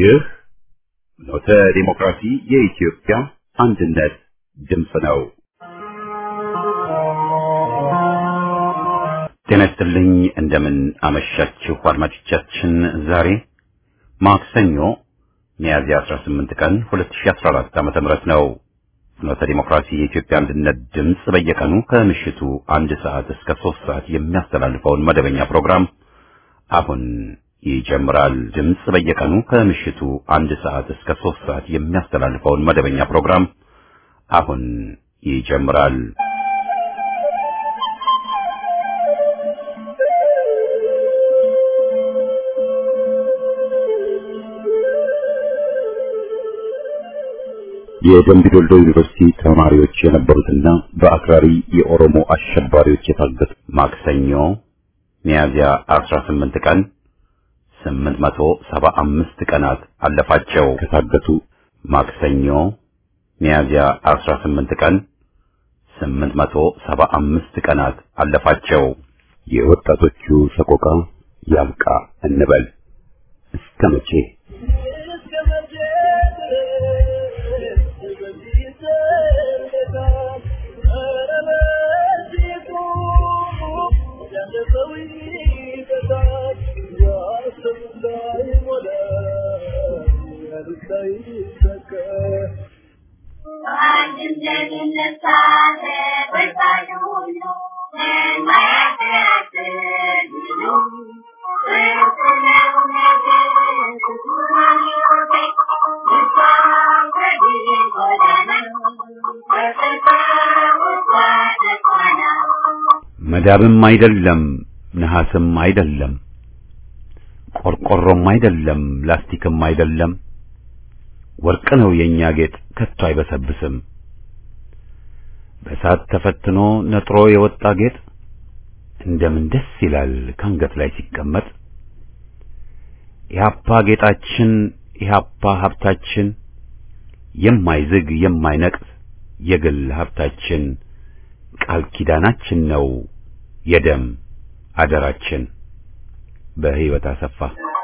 ይህ ኖተ ዲሞክራሲ የኢትዮጵያ አንድነት ድምፅ ነው። ጤና ይስጥልኝ። እንደምን አመሻችሁ አድማጮቻችን። ዛሬ ማክሰኞ ሚያዝያ 18 ቀን 2014 ዓ.ም ነው። ፍኖተ ዲሞክራሲ የኢትዮጵያ አንድነት ድምፅ በየቀኑ ከምሽቱ አንድ ሰዓት እስከ ሶስት ሰዓት የሚያስተላልፈውን መደበኛ ፕሮግራም አሁን ይጀምራል። ድምፅ በየቀኑ ከምሽቱ አንድ ሰዓት እስከ ሶስት ሰዓት የሚያስተላልፈውን መደበኛ ፕሮግራም አሁን ይጀምራል። የደምቢ ዶልዶ ዩኒቨርሲቲ ተማሪዎች የነበሩትና በአክራሪ የኦሮሞ አሸባሪዎች የታገቱት ማክሰኞ ሚያዝያ 18 ቀን 875 ቀናት አለፋቸው። ከታገቱ ማክሰኞ ሚያዝያ 18 ቀን 875 ቀናት አለፋቸው። የወጣቶቹ ሰቆቃ ያብቃ እንበል እስከ መቼ? መዳብም አይደለም ነሐስም አይደለም ቆርቆሮም አይደለም ላስቲክም አይደለም ወርቅ ነው የኛ ጌጥ ከቶ አይበሰብስም። በእሳት ተፈትኖ ነጥሮ የወጣ ጌጥ እንደምን ደስ ይላል ካንገት ላይ ሲቀመጥ። ኢህአፓ ጌጣችን፣ ኢህአፓ ሀብታችን፣ የማይዝግ የማይነቅስ የግል ሀብታችን፣ ቃል ኪዳናችን ነው የደም አደራችን። በህይወት አሰፋ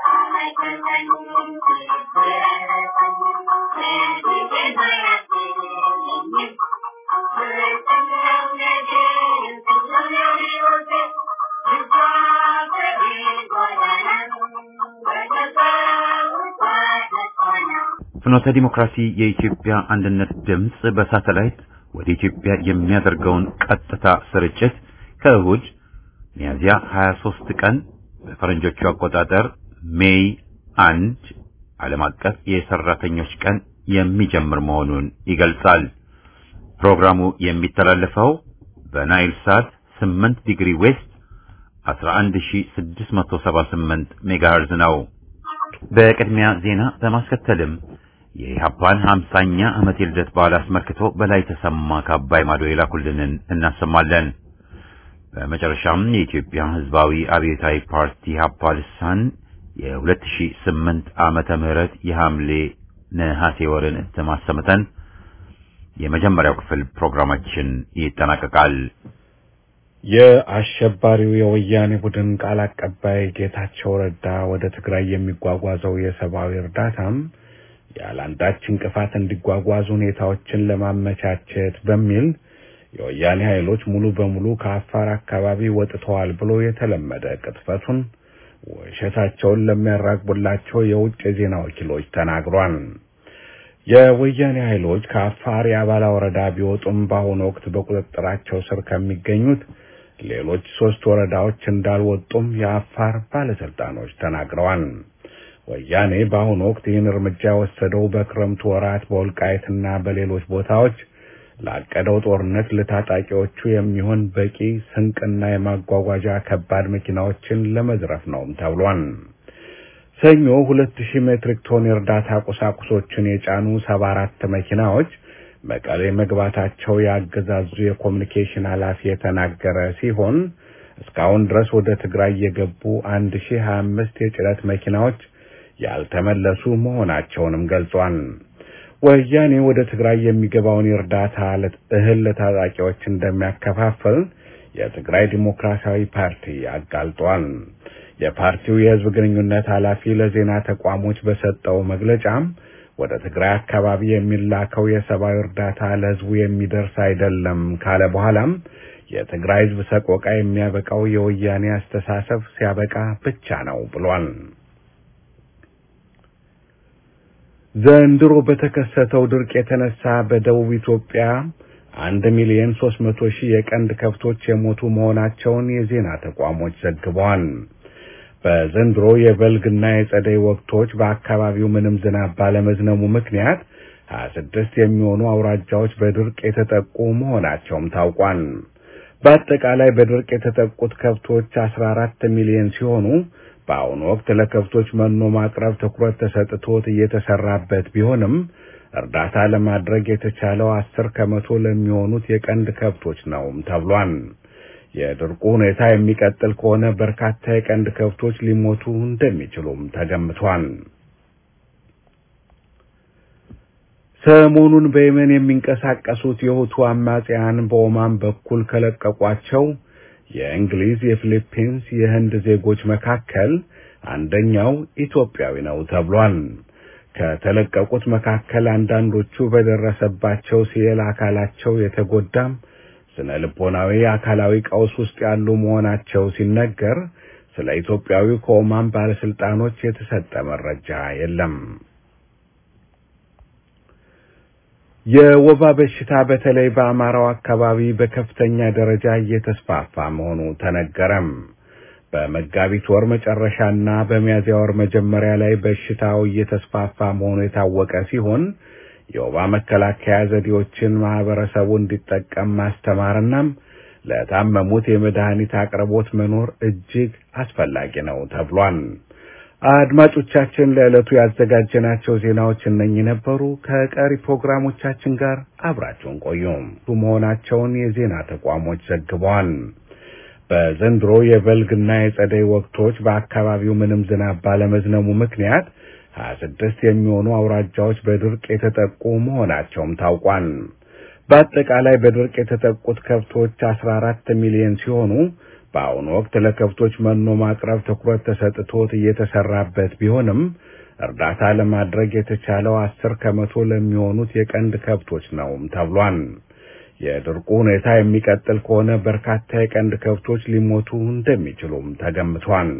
ፍኖተ ዲሞክራሲ የኢትዮጵያ አንድነት ድምፅ በሳተላይት ወደ ኢትዮጵያ የሚያደርገውን ቀጥታ ስርጭት ከእሁድ ሚያዝያ 23 ቀን በፈረንጆቹ አቆጣጠር ሜይ አንድ ዓለም አቀፍ የሰራተኞች ቀን የሚጀምር መሆኑን ይገልጻል። ፕሮግራሙ የሚተላለፈው በናይል ሳት 8 ዲግሪ ዌስት 11678 ሜጋሄርዝ ነው። በቅድሚያ ዜና በማስከተልም የኢህአፓን 50ኛ ዓመት የልደት በዓል አስመልክቶ በላይ ተሰማ ከአባይ ማዶ የላኩልንን እናሰማለን። በመጨረሻም የኢትዮጵያ ሕዝባዊ አብዮታዊ ፓርቲ ኢህአፓ ልሳን የ2008 ዓመተ ምህረት የሐምሌ ነሐሴ ወርን እትም አሰምተን የመጀመሪያው ክፍል ፕሮግራማችን ይጠናቀቃል። የአሸባሪው የወያኔ ቡድን ቃል አቀባይ ጌታቸው ረዳ ወደ ትግራይ የሚጓጓዘው የሰብአዊ እርዳታም ያለአንዳች እንቅፋት እንዲጓጓዝ ሁኔታዎችን ለማመቻቸት በሚል የወያኔ ኃይሎች ሙሉ በሙሉ ከአፋር አካባቢ ወጥተዋል ብሎ የተለመደ ቅጥፈቱን ውሸታቸውን ለሚያራግቡላቸው የውጭ የዜና ወኪሎች ተናግሯል። የወያኔ ኃይሎች ከአፋር የአባላ ወረዳ ቢወጡም በአሁኑ ወቅት በቁጥጥራቸው ስር ከሚገኙት ሌሎች ሶስት ወረዳዎች እንዳልወጡም የአፋር ባለስልጣኖች ተናግረዋል። ወያኔ በአሁኑ ወቅት ይህን እርምጃ የወሰደው በክረምቱ ወራት በወልቃይትና በሌሎች ቦታዎች ላቀደው ጦርነት ለታጣቂዎቹ የሚሆን በቂ ስንቅና የማጓጓዣ ከባድ መኪናዎችን ለመዝረፍ ነውም ተብሏል። ሰኞ ሁለት ሺህ ሜትሪክ ቶን የእርዳታ ቁሳቁሶችን የጫኑ ሰባ አራት መኪናዎች መቀሌ መግባታቸው የአገዛዙ የኮሚኒኬሽን ኃላፊ የተናገረ ሲሆን እስካሁን ድረስ ወደ ትግራይ የገቡ አንድ ሺህ ሀያ አምስት የጭነት መኪናዎች ያልተመለሱ መሆናቸውንም ገልጿል። ወያኔ ወደ ትግራይ የሚገባውን የእርዳታ እህል ለታጣቂዎች እንደሚያከፋፍል የትግራይ ዲሞክራሲያዊ ፓርቲ አጋልጧል። የፓርቲው የህዝብ ግንኙነት ኃላፊ ለዜና ተቋሞች በሰጠው መግለጫም ወደ ትግራይ አካባቢ የሚላከው የሰብአዊ እርዳታ ለህዝቡ የሚደርስ አይደለም ካለ በኋላም የትግራይ ህዝብ ሰቆቃ የሚያበቃው የወያኔ አስተሳሰብ ሲያበቃ ብቻ ነው ብሏል። ዘንድሮ በተከሰተው ድርቅ የተነሳ በደቡብ ኢትዮጵያ አንድ ሚሊዮን ሶስት መቶ ሺህ የቀንድ ከብቶች የሞቱ መሆናቸውን የዜና ተቋሞች ዘግበዋል። በዘንድሮ የበልግና የጸደይ ወቅቶች በአካባቢው ምንም ዝናብ ባለመዝነቡ ምክንያት ሀያ ስድስት የሚሆኑ አውራጃዎች በድርቅ የተጠቁ መሆናቸውም ታውቋል። በአጠቃላይ በድርቅ የተጠቁት ከብቶች አስራ አራት ሚሊዮን ሲሆኑ በአሁኑ ወቅት ለከብቶች መኖ ማቅረብ ትኩረት ተሰጥቶት እየተሰራበት ቢሆንም እርዳታ ለማድረግ የተቻለው አስር ከመቶ ለሚሆኑት የቀንድ ከብቶች ነው ተብሏል። የድርቁ ሁኔታ የሚቀጥል ከሆነ በርካታ የቀንድ ከብቶች ሊሞቱ እንደሚችሉም ተገምቷል። ሰሞኑን በየመን የሚንቀሳቀሱት የሁቱ አማጽያን በኦማን በኩል ከለቀቋቸው የእንግሊዝ፣ የፊሊፒንስ፣ የህንድ ዜጎች መካከል አንደኛው ኢትዮጵያዊ ነው ተብሏል። ከተለቀቁት መካከል አንዳንዶቹ በደረሰባቸው ሲል አካላቸው የተጎዳም ስነ ልቦናዊ፣ አካላዊ ቀውስ ውስጥ ያሉ መሆናቸው ሲነገር ስለ ኢትዮጵያዊ ከኦማን ባለስልጣኖች የተሰጠ መረጃ የለም። የወባ በሽታ በተለይ በአማራው አካባቢ በከፍተኛ ደረጃ እየተስፋፋ መሆኑ ተነገረም። በመጋቢት ወር መጨረሻና በሚያዝያ ወር መጀመሪያ ላይ በሽታው እየተስፋፋ መሆኑ የታወቀ ሲሆን የወባ መከላከያ ዘዴዎችን ማህበረሰቡ እንዲጠቀም ማስተማርናም ለታመሙት የመድኃኒት አቅርቦት መኖር እጅግ አስፈላጊ ነው ተብሏል። አድማጮቻችን ለዕለቱ ያዘጋጀናቸው ዜናዎች እነኚህ ነበሩ። ከቀሪ ፕሮግራሞቻችን ጋር አብራችሁን ቆዩ መሆናቸውን የዜና ተቋሞች ዘግበዋል። በዘንድሮ የበልግና የጸደይ ወቅቶች በአካባቢው ምንም ዝናብ ባለመዝነቡ ምክንያት ሀያ ስድስት የሚሆኑ አውራጃዎች በድርቅ የተጠቁ መሆናቸውም ታውቋል። በአጠቃላይ በድርቅ የተጠቁት ከብቶች አስራ አራት ሚሊዮን ሲሆኑ በአሁኑ ወቅት ለከብቶች መኖ ማቅረብ ትኩረት ተሰጥቶት እየተሰራበት ቢሆንም እርዳታ ለማድረግ የተቻለው አስር ከመቶ ለሚሆኑት የቀንድ ከብቶች ነው ተብሏል። የድርቁ ሁኔታ የሚቀጥል ከሆነ በርካታ የቀንድ ከብቶች ሊሞቱ እንደሚችሉም ተገምቷል።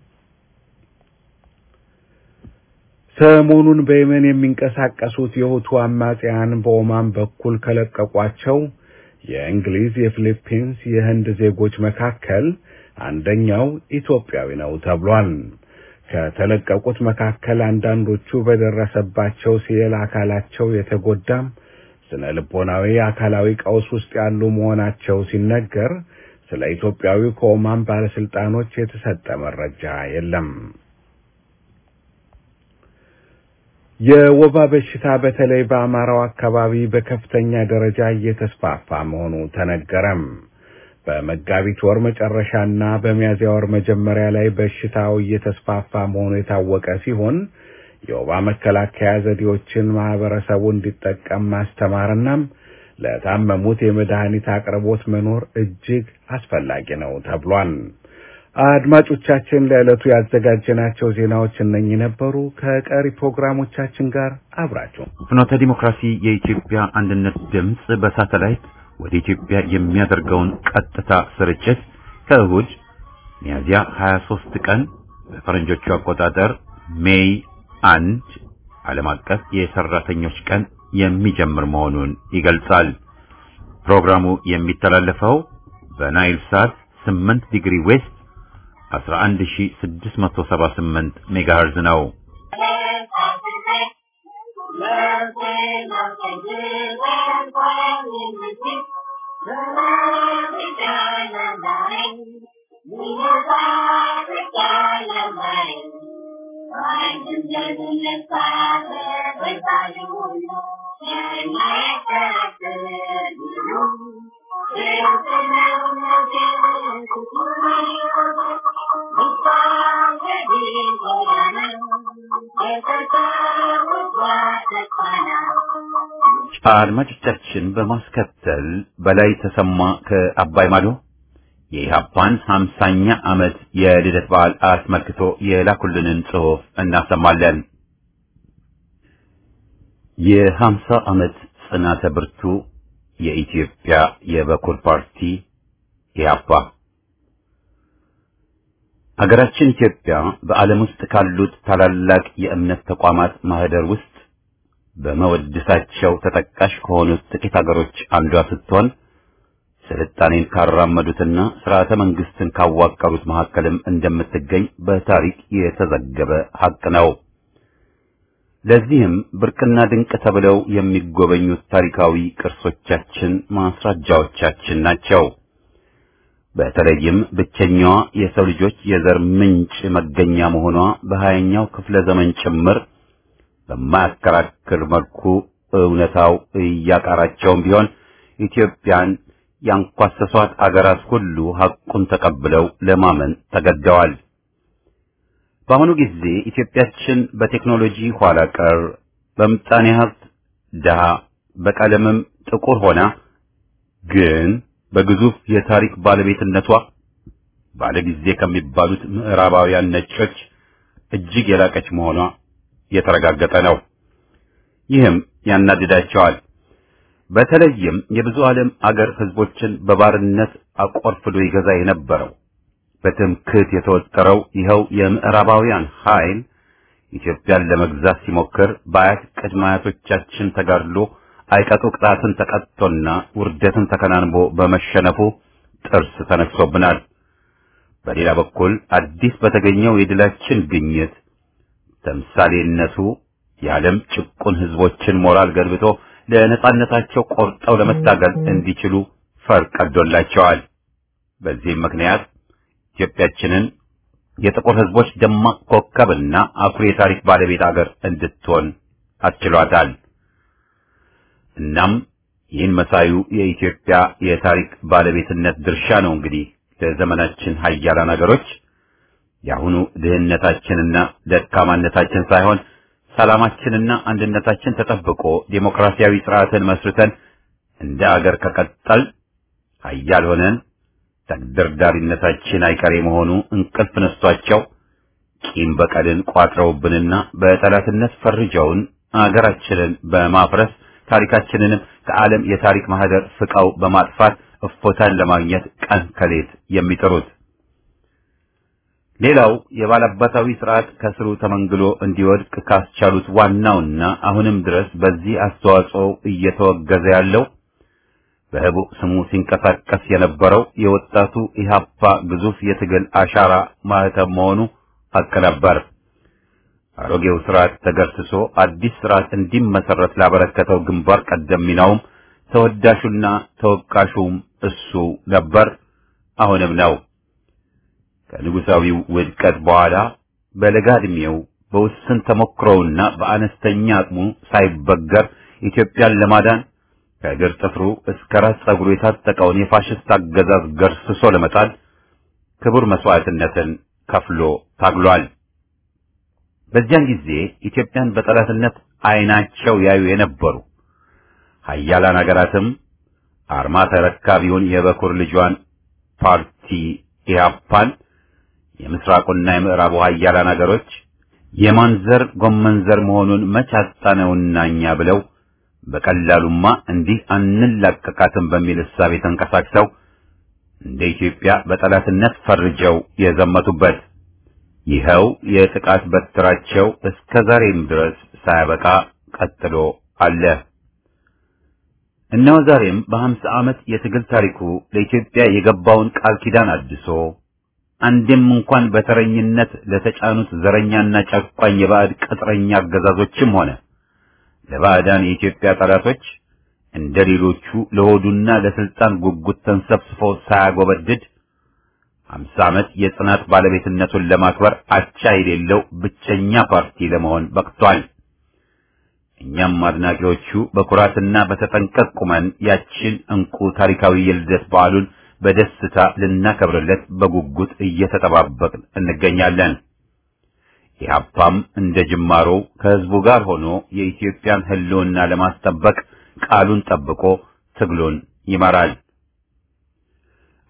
ሰሞኑን በየመን የሚንቀሳቀሱት የሁቱ አማጽያን በኦማን በኩል ከለቀቋቸው የእንግሊዝ፣ የፊሊፒንስ፣ የህንድ ዜጎች መካከል አንደኛው ኢትዮጵያዊ ነው ተብሏል። ከተለቀቁት መካከል አንዳንዶቹ በደረሰባቸው ሲል አካላቸው የተጎዳም ስነ ልቦናዊ፣ አካላዊ ቀውስ ውስጥ ያሉ መሆናቸው ሲነገር ስለ ኢትዮጵያዊ ከኦማን ባለስልጣኖች የተሰጠ መረጃ የለም። የወባ በሽታ በተለይ በአማራው አካባቢ በከፍተኛ ደረጃ እየተስፋፋ መሆኑ ተነገረም። በመጋቢት ወር መጨረሻና በሚያዝያ ወር መጀመሪያ ላይ በሽታው እየተስፋፋ መሆኑ የታወቀ ሲሆን የወባ መከላከያ ዘዴዎችን ማህበረሰቡ እንዲጠቀም ማስተማርናም ለታመሙት የመድኃኒት አቅርቦት መኖር እጅግ አስፈላጊ ነው ተብሏል። አድማጮቻችን ለዕለቱ ያዘጋጀናቸው ዜናዎች እነኚህ ነበሩ። ከቀሪ ፕሮግራሞቻችን ጋር አብራችሁ ፍኖተ ዲሞክራሲ የኢትዮጵያ አንድነት ድምፅ በሳተላይት ወደ ኢትዮጵያ የሚያደርገውን ቀጥታ ስርጭት ከእሁድ ሚያዝያ 23 ቀን በፈረንጆቹ አቆጣጠር ሜይ አንድ ዓለም አቀፍ የሰራተኞች ቀን የሚጀምር መሆኑን ይገልጻል። ፕሮግራሙ የሚተላለፈው በናይል ሳት 8 ዲግሪ ዌስት 11678 ሜጋሄርዝ ነው። አድማጮቻችን በማስከተል በላይ ተሰማ ከአባይ ማዶ የኢህአፓን ሀምሳኛ ዓመት የልደት በዓል አስመልክቶ የላኩልንን ጽሑፍ እናሰማለን። የሀምሳ ዓመት ጽናተ ብርቱ የኢትዮጵያ የበኩር ፓርቲ ኢህአፓ አገራችን ኢትዮጵያ በዓለም ውስጥ ካሉት ታላላቅ የእምነት ተቋማት ማህደር ውስጥ በመወድሳቸው ተጠቃሽ ከሆኑት ጥቂት አገሮች አንዷ ስትሆን ስልጣኔን ካራመዱትና ስርዓተ መንግስትን ካዋቀሩት መካከልም እንደምትገኝ በታሪክ የተዘገበ ሐቅ ነው። ለዚህም ብርቅና ድንቅ ተብለው የሚጎበኙት ታሪካዊ ቅርሶቻችን ማስረጃዎቻችን ናቸው። በተለይም ብቸኛዋ የሰው ልጆች የዘር ምንጭ መገኛ መሆኗ በሀያኛው ክፍለ ዘመን ጭምር በማያከራክር መልኩ እውነታው እያቃራቸውም ቢሆን ኢትዮጵያን ያንኳሰሷት አገራት ሁሉ ሐቁን ተቀብለው ለማመን ተገደዋል። በአሁኑ ጊዜ ኢትዮጵያችን በቴክኖሎጂ ኋላ ቀር፣ በምጣኔ ሀብት ድሃ፣ በቀለምም ጥቁር ሆና ግን በግዙፍ የታሪክ ባለቤትነቷ ባለጊዜ ከሚባሉት ምዕራባውያን ነጮች እጅግ የላቀች መሆኗ የተረጋገጠ ነው። ይህም ያናድዳቸዋል። በተለይም የብዙ ዓለም አገር ህዝቦችን በባርነት አቆርፍዶ ይገዛ የነበረው በትምክህት የተወጠረው ይኸው የምዕራባውያን ኃይል ኢትዮጵያን ለመግዛት ሲሞክር በአያት ቅድመ አያቶቻችን ተጋድሎ አይቀጡ ቅጣትን ተቀጥቶና ውርደትን ተከናንቦ በመሸነፉ ጥርስ ተነክሶብናል። በሌላ በኩል አዲስ በተገኘው የድላችን ግኝት ተምሳሌነቱ የዓለም ጭቁን ህዝቦችን ሞራል ገንብቶ ለነጻነታቸው ቆርጠው ለመታገል እንዲችሉ ፈር ቀዶላቸዋል። በዚህም ምክንያት ኢትዮጵያችንን የጥቁር ህዝቦች ደማቅ ኮከብና አኩሪ የታሪክ ባለቤት አገር እንድትሆን አስችሏታል። እናም ይህን መሳዩ የኢትዮጵያ የታሪክ ባለቤትነት ድርሻ ነው እንግዲህ ለዘመናችን ሀያላን አገሮች የአሁኑ ድህነታችንና ደካማነታችን ሳይሆን ሰላማችንና አንድነታችን ተጠብቆ ዴሞክራሲያዊ ስርዓትን መስርተን እንደ አገር ከቀጠል ሀያል ሆነን ተግደርዳሪነታችን አይቀሬ መሆኑ እንቅልፍ ነስቷቸው ቂም በቀልን ቋጥረውብንና በጠላትነት ፈርጀውን አገራችንን በማፍረስ ታሪካችንንም ከዓለም የታሪክ ማህደር ፍቀው በማጥፋት እፎታን ለማግኘት ቀን ከሌት የሚጥሩት ሌላው የባላባታዊ ስርዓት ከስሩ ተመንግሎ እንዲወድቅ ካስቻሉት ዋናውና አሁንም ድረስ በዚህ አስተዋጽኦ እየተወገዘ ያለው በህቡዕ ስሙ ሲንቀሳቀስ የነበረው የወጣቱ ኢህአፓ ግዙፍ የትግል አሻራ ማህተም መሆኑ ሐቅ ነበር። አሮጌው ስርዓት ተገርስሶ አዲስ ስርዓት እንዲመሰረት ላበረከተው ግንባር ቀደም ሚናውም ተወዳሹና ተወቃሹም እሱ ነበር፣ አሁንም ነው። ከንጉሳዊው ውድቀት በኋላ በለጋ ዕድሜው በውስን ተሞክሮውና በአነስተኛ አቅሙ ሳይበገር ኢትዮጵያን ለማዳን ከእግር ጥፍሩ እስከ ራስ ጸጉሩ የታጠቀውን የፋሽስት አገዛዝ ገርስሶ ለመጣል ክቡር መስዋዕትነትን ከፍሎ ታግሏል። በዚያን ጊዜ ኢትዮጵያን በጠላትነት ዓይናቸው ያዩ የነበሩ ሀያላን አገራትም አርማ ተረካቢውን የበኩር ልጇን ፓርቲ ኢህአፓን የምስራቁና የምዕራቡ ሀያላን አገሮች የማንዘር ጎመንዘር መሆኑን መች አጣነውና እኛ ብለው በቀላሉማ እንዲህ አንላቀቃትም በሚል እሳቤ ተንቀሳቅሰው እንደ ኢትዮጵያ በጠላትነት ፈርጀው የዘመቱበት ይኸው የጥቃት በትራቸው እስከ ዛሬም ድረስ ሳያበቃ ቀጥሎ አለ። እነሆ ዛሬም በሀምሳ ዓመት የትግል ታሪኩ ለኢትዮጵያ የገባውን ቃል ኪዳን አድሶ አንድም እንኳን በተረኝነት ለተጫኑት ዘረኛና ጨቋኝ የባዕድ ቅጥረኛ አገዛዞችም ሆነ ለባዕዳን የኢትዮጵያ ጠላቶች እንደ ሌሎቹ ለሆዱና ለስልጣን ጉጉት ተንሰፍስፎ ሳያጎበድድ ሀምሳ ዓመት የጽናት ባለቤትነቱን ለማክበር አቻ የሌለው ብቸኛ ፓርቲ ለመሆን በቅቷል። እኛም አድናቂዎቹ በኩራትና በተጠንቀቅ ቁመን ያችን እንቁ ታሪካዊ የልደት በዓሉን በደስታ ልናከብርለት በጉጉት እየተጠባበቅን እንገኛለን። ኢህአፓም እንደ ጅማሮው ከህዝቡ ጋር ሆኖ የኢትዮጵያን ህልውና ለማስጠበቅ ቃሉን ጠብቆ ትግሉን ይመራል።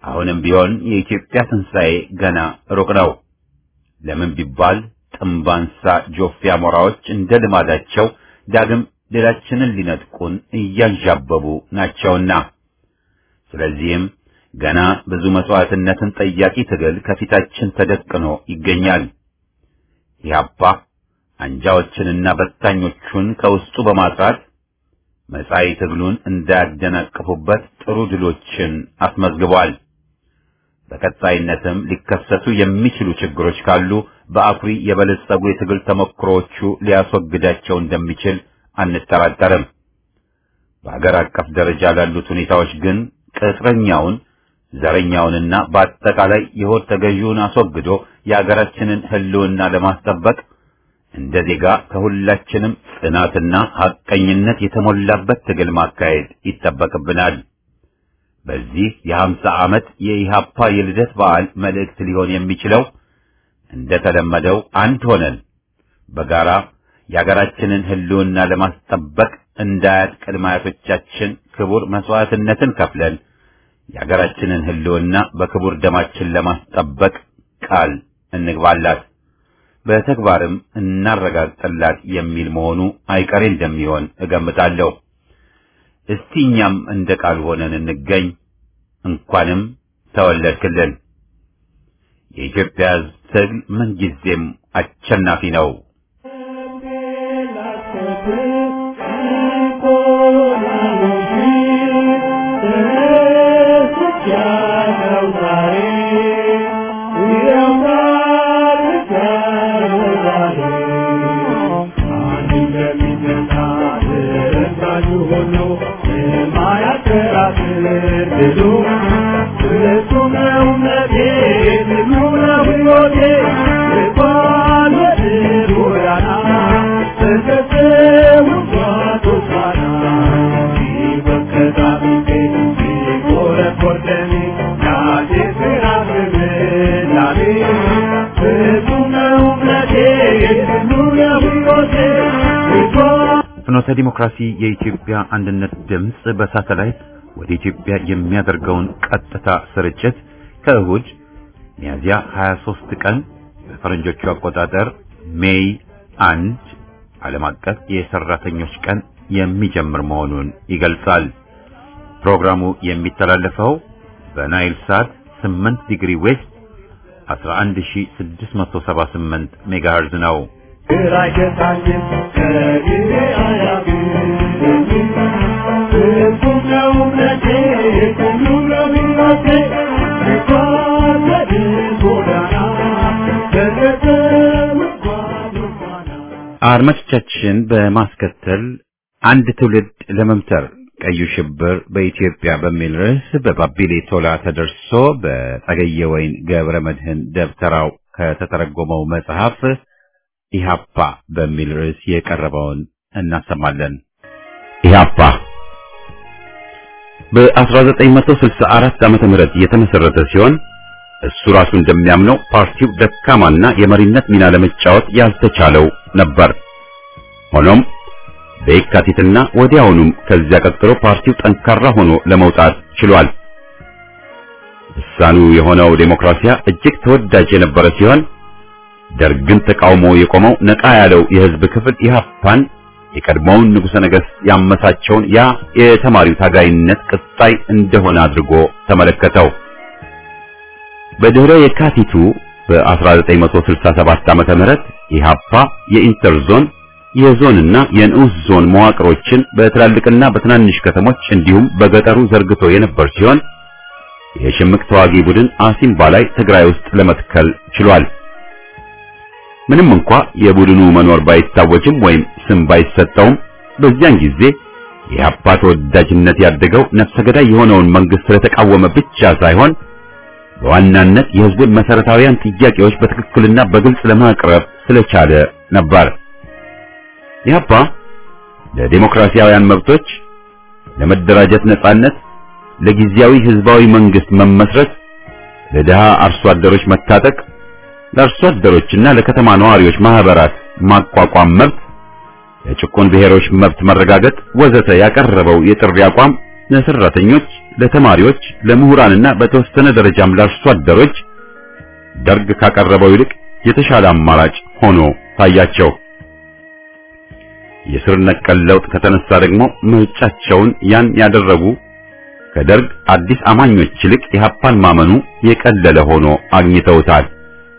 አሁንም ቢሆን የኢትዮጵያ ትንሣኤ ገና ሩቅ ነው። ለምን ቢባል ጥምባንሳ ጆፌ አሞራዎች እንደ ልማዳቸው ዳግም ድላችንን ሊነጥቁን እያንዣበቡ ናቸውና። ስለዚህም ገና ብዙ መስዋዕትነትን ጠያቂ ትግል ከፊታችን ተደቅኖ ይገኛል። ኢህአፓ አንጃዎችንና በታኞቹን ከውስጡ በማጥራት መጻኢ ትግሉን እንዳያደናቅፉበት ጥሩ ድሎችን አስመዝግቧል። በቀጣይነትም ሊከሰቱ የሚችሉ ችግሮች ካሉ በአኩሪ የበለጸጉ የትግል ተሞክሮዎቹ ሊያስወግዳቸው እንደሚችል አንጠራጠርም። በአገር አቀፍ ደረጃ ላሉት ሁኔታዎች ግን ቅጥረኛውን ዘረኛውንና በአጠቃላይ የሆድ ተገዢውን አስወግዶ የአገራችንን ሕልውና ለማስጠበቅ እንደ ዜጋ ከሁላችንም ጽናትና ሐቀኝነት የተሞላበት ትግል ማካሄድ ይጠበቅብናል። በዚህ የሀምሳ ዓመት የኢሃፓ የልደት በዓል መልእክት ሊሆን የሚችለው እንደተለመደው አንድ ሆነን በጋራ የአገራችንን ሕልውና ለማስጠበቅ እንዳያት ቅድመ አያቶቻችን ክቡር መስዋዕትነትን ከፍለን የአገራችንን ሕልውና በክቡር ደማችን ለማስጠበቅ ቃል እንግባላት፣ በተግባርም እናረጋግጥላት የሚል መሆኑ አይቀሬ እንደሚሆን እገምታለሁ። እስቲ እኛም እንደ ቃል ሆነን እንገኝ። እንኳንም ተወለድክልን። የኢትዮጵያ ሕዝብ ትግል ምንጊዜም አሸናፊ ነው። ፍኖተ ዲሞክራሲ የኢትዮጵያ አንድነት ድምፅ በሳተላይት ወደ ኢትዮጵያ የሚያደርገውን ቀጥታ ስርጭት ከእሁድ ሚያዝያ 23 ቀን በፈረንጆቹ አቆጣጠር ሜይ አንድ ዓለም አቀፍ የሰራተኞች ቀን የሚጀምር መሆኑን ይገልጻል። ፕሮግራሙ የሚተላለፈው በናይል ሳት 8 ዲግሪ ዌስት 11678 ሜጋሄርዝ ነው። አድማጮቻችን በማስከተል አንድ ትውልድ ለመምተር ቀዩ ሽብር በኢትዮጵያ በሚል ርዕስ በባቢሌ ቶላ ተደርሶ በጸገየ ወይን ገብረ መድህን ደብተራው ከተተረጎመው መጽሐፍ ኢሃፓ በሚል ርዕስ የቀረበውን እናሰማለን። ኢሃፓ በ1964 ዓመተ ምህረት የተመሰረተ ሲሆን እሱ ራሱ እንደሚያምነው ፓርቲው ደካማና የመሪነት ሚና ለመጫወት ያልተቻለው ነበር። ሆኖም በየካቲትና ወዲያውኑም ከዚያ ቀጥሎ ፓርቲው ጠንካራ ሆኖ ለመውጣት ችሏል። እሳኑ የሆነው ዴሞክራሲያ እጅግ ተወዳጅ የነበረ ሲሆን ደርግን ተቃውሞ የቆመው ነቃ ያለው የህዝብ ክፍል ኢህአፓን የቀድሞውን ንጉሠ ነገሥት ያመሳቸውን ያ የተማሪው ታጋይነት ቅጣይ እንደሆነ አድርጎ ተመለከተው። በድህረ የካቲቱ በ1967 ዓመተ ምህረት ኢህአፓ የኢንተርዞን የዞንና የንዑስ ዞን መዋቅሮችን በትላልቅና በትናንሽ ከተሞች እንዲሁም በገጠሩ ዘርግቶ የነበር ሲሆን የሽምቅ ተዋጊ ቡድን አሲምባ ላይ ትግራይ ውስጥ ለመትከል ችሏል። ምንም እንኳ የቡድኑ መኖር ባይታወጅም ወይም ስም ባይሰጠውም በዚያን ጊዜ የኢህአፓ ተወዳጅነት ያደገው ነፍሰ ገዳይ የሆነውን መንግስት ስለተቃወመ ብቻ ሳይሆን በዋናነት የህዝቡን መሰረታዊያን ጥያቄዎች በትክክልና በግልጽ ለማቅረብ ስለቻለ ነበር። ኢህአፓ ለዲሞክራሲያውያን መብቶች፣ ለመደራጀት ነጻነት፣ ለጊዜያዊ ህዝባዊ መንግስት መመስረት፣ ለድሃ አርሶ አደሮች መታጠቅ፣ ለአርሶ አደሮችና ለከተማ ነዋሪዎች ማህበራት ማቋቋም መብት፣ ለጭቁን ብሔሮች መብት መረጋገጥ ወዘተ ያቀረበው የጥሪ አቋም ለሰራተኞች፣ ለተማሪዎች፣ ለምሁራንና በተወሰነ ደረጃም ለአርሶ አደሮች ደርግ ካቀረበው ይልቅ የተሻለ አማራጭ ሆኖ ታያቸው። የስር ነቀል ለውጥ ከተነሳ ደግሞ ምርጫቸውን ያን ያደረጉ ከደርግ አዲስ አማኞች ይልቅ ኢህአፓን ማመኑ የቀለለ ሆኖ አግኝተውታል።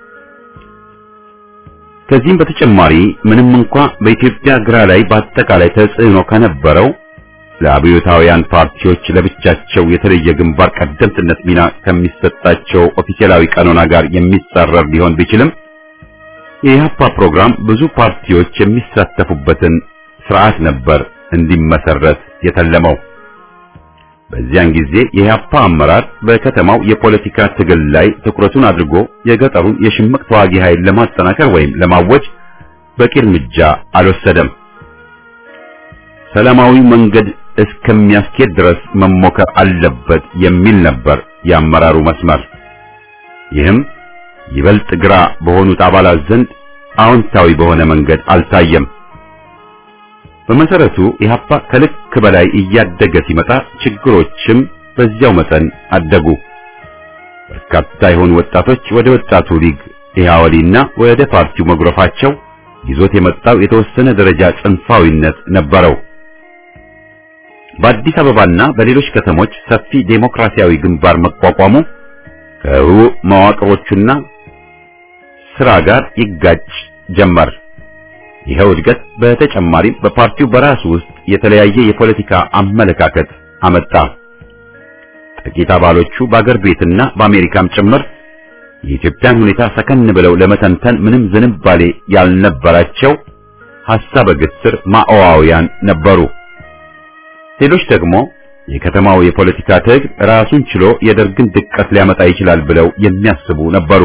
ከዚህም በተጨማሪ ምንም እንኳ በኢትዮጵያ ግራ ላይ በአጠቃላይ ተጽዕኖ ከነበረው ለአብዮታውያን ፓርቲዎች ለብቻቸው የተለየ ግንባር ቀደምትነት ሚና ከሚሰጣቸው ኦፊሴላዊ ቀኖና ጋር የሚጻረር ሊሆን ቢችልም የኢህአፓ ፕሮግራም ብዙ ፓርቲዎች የሚሳተፉበትን ስርዓት ነበር እንዲመሰረት የተለመው። በዚያን ጊዜ የኢህአፓ አመራር በከተማው የፖለቲካ ትግል ላይ ትኩረቱን አድርጎ የገጠሩን የሽምቅ ተዋጊ ኃይል ለማጠናከር ወይም ለማወጅ በቂ እርምጃ አልወሰደም። ሰላማዊ መንገድ እስከሚያስኬድ ድረስ መሞከር አለበት የሚል ነበር የአመራሩ መስመር። ይህም ይበልጥ ግራ በሆኑት አባላት ዘንድ አዎንታዊ በሆነ መንገድ አልታየም። በመሰረቱ ኢህአፓ ከልክ በላይ እያደገ ሲመጣ ችግሮችም በዚያው መጠን አደጉ። በርካታ የሆኑ ወጣቶች ወደ ወጣቱ ሊግ ኢህአወሊና ወደ ፓርቲው መጉረፋቸው ይዞት የመጣው የተወሰነ ደረጃ ጽንፋዊነት ነበረው። በአዲስ አበባና በሌሎች ከተሞች ሰፊ ዴሞክራሲያዊ ግንባር መቋቋሙ ከህቡዕ መዋቅሮቹና ስራ ጋር ይጋጭ ጀመር። ይኸው እድገት በተጨማሪም በፓርቲው በራሱ ውስጥ የተለያየ የፖለቲካ አመለካከት አመጣ። ጥቂት አባሎቹ በአገር ቤትና በአሜሪካም ጭምር የኢትዮጵያን ሁኔታ ሰከን ብለው ለመተንተን ምንም ዝንባሌ ያልነበራቸው ሐሳበ ግትር ማኦዋውያን ነበሩ። ሌሎች ደግሞ የከተማው የፖለቲካ ትግል ራሱን ችሎ የደርግን ድቀት ሊያመጣ ይችላል ብለው የሚያስቡ ነበሩ።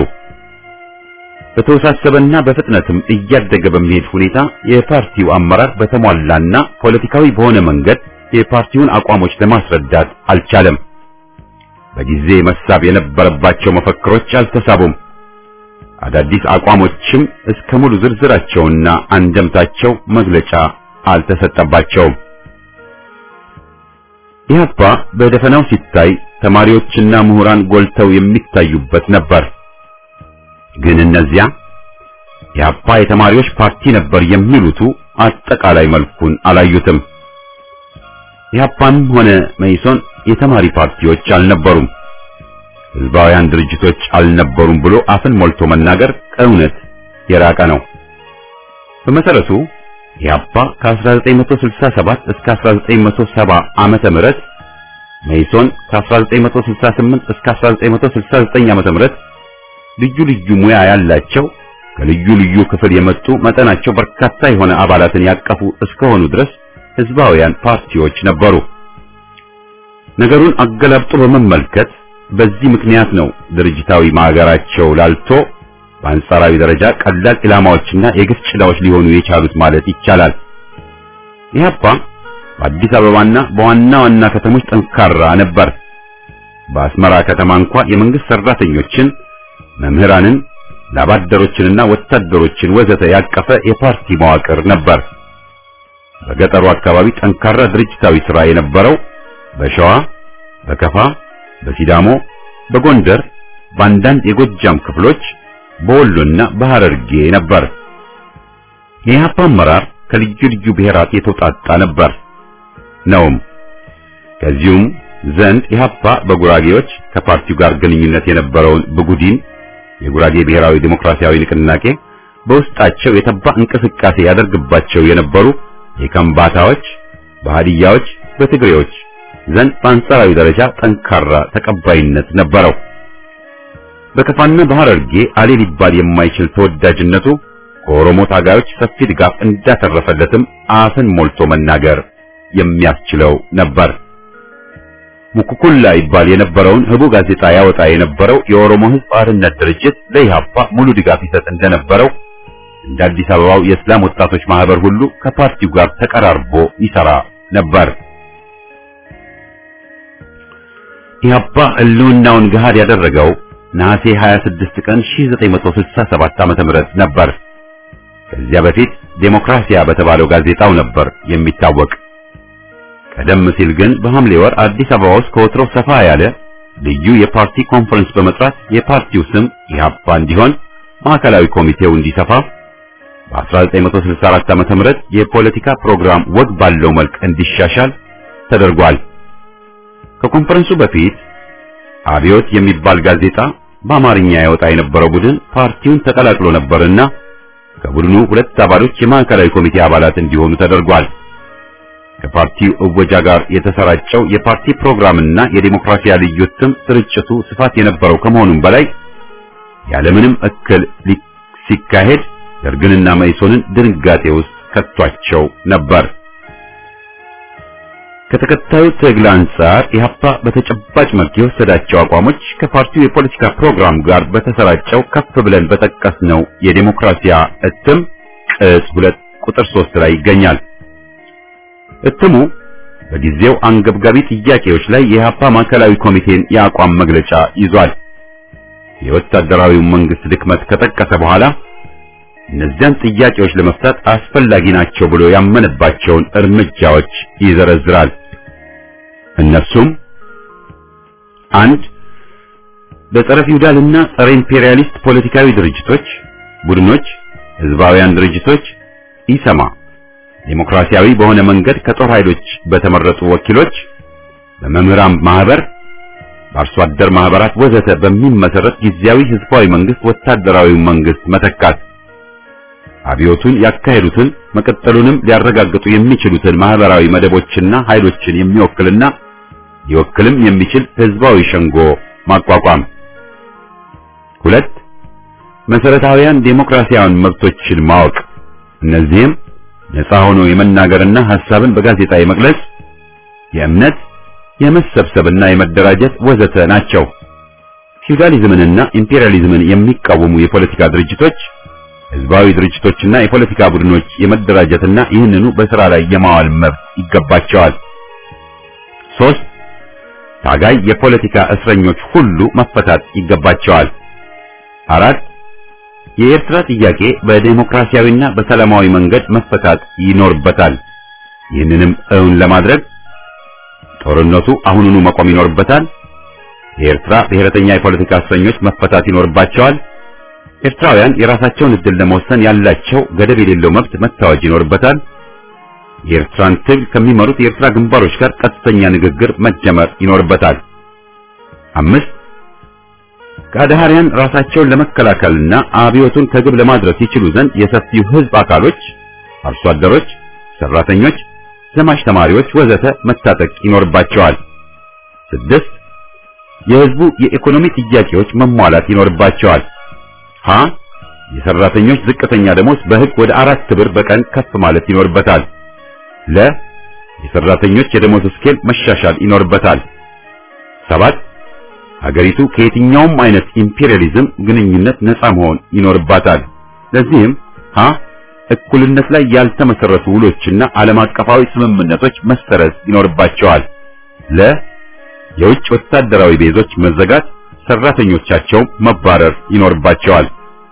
በተወሳሰበና በፍጥነትም እያደገ በሚሄድ ሁኔታ የፓርቲው አመራር በተሟላና ፖለቲካዊ በሆነ መንገድ የፓርቲውን አቋሞች ለማስረዳት አልቻለም። በጊዜ መሳብ የነበረባቸው መፈክሮች አልተሳቡም። አዳዲስ አቋሞችም እስከ ሙሉ ዝርዝራቸውና አንደምታቸው መግለጫ አልተሰጠባቸውም። ኢህአፓ በደፈናው ሲታይ ተማሪዎችና ምሁራን ጎልተው የሚታዩበት ነበር። ግን እነዚያ ኢህአፓ የተማሪዎች ፓርቲ ነበር የሚሉቱ አጠቃላይ መልኩን አላዩትም። ኢህአፓም ሆነ መኢሶን የተማሪ ፓርቲዎች አልነበሩም፣ ህዝባውያን ድርጅቶች አልነበሩም ብሎ አፍን ሞልቶ መናገር ከእውነት የራቀ ነው። በመሰረቱ ኢህአፓ ከ1967 እስከ 1970 ዓመተ ምህረት መኢሶን ከ1968 እስከ 1969 ዓመተ ምህረት ልዩ ልዩ ሙያ ያላቸው ከልዩ ልዩ ክፍል የመጡ መጠናቸው በርካታ የሆነ አባላትን ያቀፉ እስከሆኑ ድረስ ህዝባውያን ፓርቲዎች ነበሩ። ነገሩን አገላብጦ በመመልከት በዚህ ምክንያት ነው ድርጅታዊ ማዕገራቸው ላልቶ በአንጻራዊ ደረጃ ቀላል ኢላማዎችና የግፍ ጭላዎች ሊሆኑ የቻሉት ማለት ይቻላል። ኢህአፓ በአዲስ አበባና በዋና ዋና ከተሞች ጠንካራ ነበር። በአስመራ ከተማ እንኳ የመንግስት ሰራተኞችን፣ መምህራንን፣ ላባደሮችንና ወታደሮችን ወዘተ ያቀፈ የፓርቲ መዋቅር ነበር። በገጠሩ አካባቢ ጠንካራ ድርጅታዊ ሥራ የነበረው በሸዋ፣ በከፋ፣ በሲዳሞ፣ በጎንደር፣ በአንዳንድ የጎጃም ክፍሎች በወሎና በሐረርጌ ነበር። የኢህአፓ አመራር ከልዩ ልዩ ብሔራት የተውጣጣ ነበር ነውም። ከዚሁም ዘንድ ኢህአፓ በጉራጌዎች ከፓርቲው ጋር ግንኙነት የነበረውን ብጉዲን የጉራጌ ብሔራዊ ዴሞክራሲያዊ ንቅናቄ በውስጣቸው የተባ እንቅስቃሴ ያደርግባቸው የነበሩ የከምባታዎች፣ በሃዲያዎች፣ በትግሬዎች ዘንድ በአንጻራዊ ደረጃ ጠንካራ ተቀባይነት ነበረው። በከፋና በሐረርጌ አሌ ሊባል የማይችል ተወዳጅነቱ ከኦሮሞ ታጋዮች ሰፊ ድጋፍ እንዳተረፈለትም አፍን ሞልቶ መናገር የሚያስችለው ነበር። ሙኩኩላ ይባል የነበረውን ህቡ ጋዜጣ ያወጣ የነበረው የኦሮሞ ሕዝብ አርነት ድርጅት ለኢህአፓ ሙሉ ድጋፍ ይሰጥ እንደነበረው እንደ አዲስ አበባው የእስላም ወጣቶች ማህበር ሁሉ ከፓርቲው ጋር ተቀራርቦ ይሰራ ነበር። ኢህአፓ ህልውናውን ገሃድ ያደረገው ነሐሴ 26 ቀን 1967 ዓመተ ምህረት ነበር። ከዚያ በፊት ዴሞክራሲያ በተባለው ጋዜጣው ነበር የሚታወቅ። ቀደም ሲል ግን በሐምሌ ወር አዲስ አበባ ውስጥ ከወትሮ ሰፋ ያለ ልዩ የፓርቲ ኮንፈረንስ በመጥራት የፓርቲው ስም ኢህአፓ እንዲሆን ማዕከላዊ ኮሚቴው እንዲሰፋ በ1964 ዓ.ም የፖለቲካ ፕሮግራም ወግ ባለው መልክ እንዲሻሻል ተደርጓል። ከኮንፈረንሱ በፊት አብዮት የሚባል ጋዜጣ በአማርኛ ያወጣ የነበረው ቡድን ፓርቲውን ተቀላቅሎ ነበርና ከቡድኑ ሁለት አባሎች የማዕከላዊ ኮሚቴ አባላት እንዲሆኑ ተደርጓል። ከፓርቲው እወጃ ጋር የተሰራጨው የፓርቲ ፕሮግራምና የዲሞክራሲያ ልዩ እትም ስርጭቱ ስፋት የነበረው ከመሆኑም በላይ ያለምንም እክል ሲካሄድ ደርግንና መኢሶንን ድንጋጤ ውስጥ ከቷቸው ነበር። ከተከታዩ ትግል አንጻር ኢህአፓ በተጨባጭ መልክ የወሰዳቸው አቋሞች ከፓርቲው የፖለቲካ ፕሮግራም ጋር በተሰራጨው ከፍ ብለን በጠቀስነው የዲሞክራሲያ እትም ቅጽ ሁለት ቁጥር ሶስት ላይ ይገኛል። እትሙ በጊዜው አንገብጋቢ ጥያቄዎች ላይ የኢህአፓ ማዕከላዊ ኮሚቴን የአቋም መግለጫ ይዟል። የወታደራዊው መንግስት ድክመት ከጠቀሰ በኋላ እነዚያን ጥያቄዎች ለመፍታት አስፈላጊ ናቸው ብሎ ያመነባቸውን እርምጃዎች ይዘረዝራል። እነሱም አንድ በጸረ ፊውዳልና ጸረ ኢምፔሪያሊስት ፖለቲካዊ ድርጅቶች፣ ቡድኖች፣ ህዝባውያን ድርጅቶች ኢሰማ ዴሞክራሲያዊ በሆነ መንገድ ከጦር ኃይሎች በተመረጡ ወኪሎች፣ በመምህራን ማህበር፣ በአርሶ አደር ማህበራት ወዘተ በሚመሰረት ጊዜያዊ ህዝባዊ መንግስት ወታደራዊ መንግስት መተካት አብዮቱን ያካሄዱትን መቀጠሉንም ሊያረጋግጡ የሚችሉትን ማህበራዊ መደቦችና ኃይሎችን የሚወክልና ሊወክልም የሚችል ህዝባዊ ሸንጎ ማቋቋም። ሁለት መሰረታዊያን ዴሞክራሲያዊ መብቶችን ማወቅ፣ እነዚህም ነፃ ሆኖ የመናገርና ሐሳብን በጋዜጣ የመግለጽ፣ የእምነት፣ የመሰብሰብና የመደራጀት ወዘተ ናቸው። ፊውዳሊዝምንና ኢምፔሪያሊዝምን የሚቃወሙ የፖለቲካ ድርጅቶች ህዝባዊ ድርጅቶችና የፖለቲካ ቡድኖች የመደራጀትና ይህንኑ በስራ ላይ የማዋል መብት ይገባቸዋል። ሶስት ታጋይ የፖለቲካ እስረኞች ሁሉ መፈታት ይገባቸዋል። አራት የኤርትራ ጥያቄ በዴሞክራሲያዊና በሰላማዊ መንገድ መፈታት ይኖርበታል። ይህንንም እውን ለማድረግ ጦርነቱ አሁኑኑ መቆም ይኖርበታል። የኤርትራ ብሔረተኛ የፖለቲካ እስረኞች መፈታት ይኖርባቸዋል። ኤርትራውያን የራሳቸውን እድል ለመወሰን ያላቸው ገደብ የሌለው መብት መታወጅ ይኖርበታል። የኤርትራን ትግል ከሚመሩት የኤርትራ ግንባሮች ጋር ቀጥተኛ ንግግር መጀመር ይኖርበታል። አምስት ከአድሃሪያን ራሳቸውን ለመከላከልና አብዮቱን ከግብ ለማድረስ ይችሉ ዘንድ የሰፊው ህዝብ አካሎች፣ አርሶ አደሮች፣ ሰራተኞች፣ ዘማች ተማሪዎች ወዘተ መታጠቅ ይኖርባቸዋል። ስድስት የህዝቡ የኢኮኖሚ ጥያቄዎች መሟላት ይኖርባቸዋል። ሀ የሰራተኞች ዝቅተኛ ደሞዝ በህግ ወደ አራት ብር በቀን ከፍ ማለት ይኖርበታል። ለ የሰራተኞች የደሞዝ ስኬል መሻሻል ይኖርበታል። ሰባት ሀገሪቱ ከየትኛውም አይነት ኢምፔሪያሊዝም ግንኙነት ነፃ መሆን ይኖርባታል። ለዚህም ሀ እኩልነት ላይ ያልተመሰረቱ ውሎችና ዓለም አቀፋዊ ስምምነቶች መሰረዝ ይኖርባቸዋል። ለ የውጭ ወታደራዊ ቤዞች መዘጋት ሰራተኞቻቸው መባረር ይኖርባቸዋል።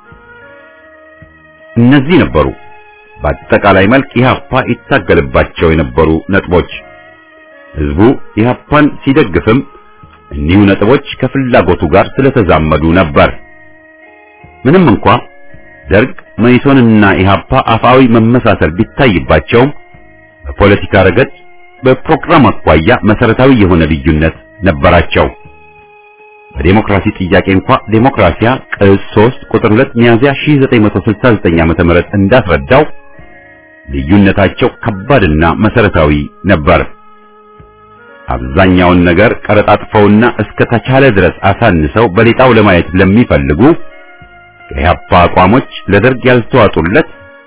እነዚህ ነበሩ በአጠቃላይ መልክ ኢህአፓ ይታገልባቸው የነበሩ ነጥቦች። ህዝቡ ኢህአፓን ሲደግፍም እኒሁ ነጥቦች ከፍላጎቱ ጋር ስለተዛመዱ ነበር። ምንም እንኳ ደርግ መኢሶንና ኢህአፓ አፋዊ መመሳሰል ቢታይባቸውም በፖለቲካ ረገድ በፕሮግራም አኳያ መሰረታዊ የሆነ ልዩነት ነበራቸው። በዴሞክራሲ ጥያቄ እንኳ ዴሞክራሲያ ቅጽ 3 ቁጥር 2 ሚያዝያ 1969 ዓ.ም እንዳስረዳው ልዩነታቸው ከባድና መሰረታዊ ነበር። አብዛኛውን ነገር ቀረጣጥፈውና እስከ ተቻለ ድረስ አሳንሰው በሌጣው ለማየት ለሚፈልጉ ከኢህአፓ አቋሞች ለደርግ ያልተዋጡለት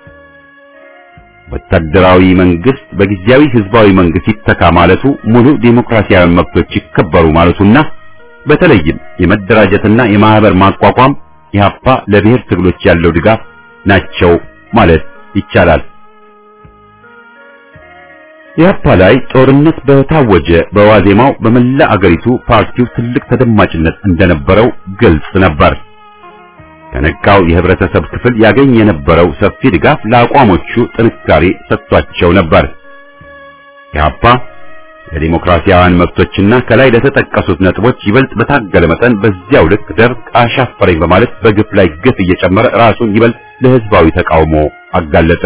ወታደራዊ መንግስት በጊዜያዊ ህዝባዊ መንግስት ይተካ ማለቱ ሙሉ ዴሞክራሲያዊ መብቶች ይከበሩ ማለቱና በተለይም የመደራጀትና የማህበር ማቋቋም ኢህአፓ ለብሔር ትግሎች ያለው ድጋፍ ናቸው ማለት ይቻላል። ኢህአፓ ላይ ጦርነት በታወጀ በዋዜማው በመላ አገሪቱ ፓርቲው ትልቅ ተደማጭነት እንደነበረው ግልጽ ነበር። ከነቃው የህብረተሰብ ክፍል ያገኝ የነበረው ሰፊ ድጋፍ ለአቋሞቹ ጥንካሬ ሰጥቷቸው ነበር። ኢህአፓ ለዲሞክራሲያውያን መብቶችና ከላይ ለተጠቀሱት ነጥቦች ይበልጥ በታገለ መጠን በዚያው ልክ ደርግ አሻፈረኝ በማለት በግፍ ላይ ግፍ እየጨመረ ራሱን ይበልጥ ለህዝባዊ ተቃውሞ አጋለጠ።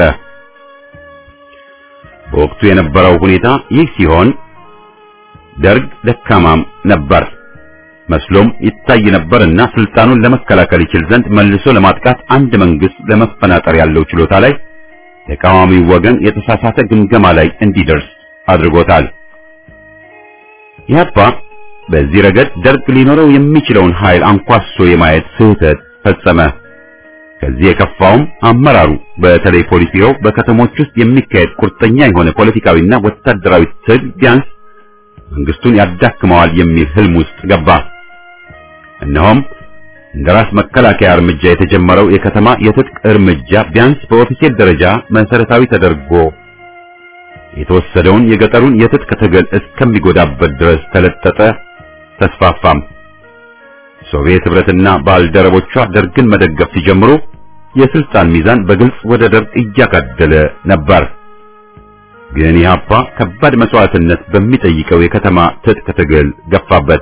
በወቅቱ የነበረው ሁኔታ ይህ ሲሆን ደርግ ደካማም ነበር መስሎም ይታይ ነበርና ስልጣኑን ለመከላከል ይችል ዘንድ መልሶ ለማጥቃት አንድ መንግስት ለመፈናጠር ያለው ችሎታ ላይ ተቃዋሚው ወገን የተሳሳተ ግምገማ ላይ እንዲደርስ አድርጎታል። ኢህአፓ በዚህ ረገድ ደርግ ሊኖረው የሚችለውን ኃይል አንኳሶ የማየት ስህተት ፈጸመ። ከዚህ የከፋውም አመራሩ በተለይ ፖሊስ ቢሮው በከተሞች ውስጥ የሚካሄድ ቁርጠኛ የሆነ ፖለቲካዊና ወታደራዊ ትግል ቢያንስ መንግስቱን ያዳክመዋል የሚል ህልም ውስጥ ገባ። እነሆም እንደ ራስ መከላከያ እርምጃ የተጀመረው የከተማ የትጥቅ እርምጃ ቢያንስ በኦፊሴል ደረጃ መሰረታዊ ተደርጎ የተወሰደውን የገጠሩን የትጥቅ ትግል እስከሚጎዳበት ድረስ ተለጠጠ፣ ተስፋፋም። ሶቪየት ህብረትና ባልደረቦቿ ደርግን መደገፍ ሲጀምሩ የስልጣን ሚዛን በግልጽ ወደ ደርግ እያጋደለ ነበር። ግን ኢህአፓ ከባድ መስዋዕትነት በሚጠይቀው የከተማ ትጥቅ ትግል ገፋበት።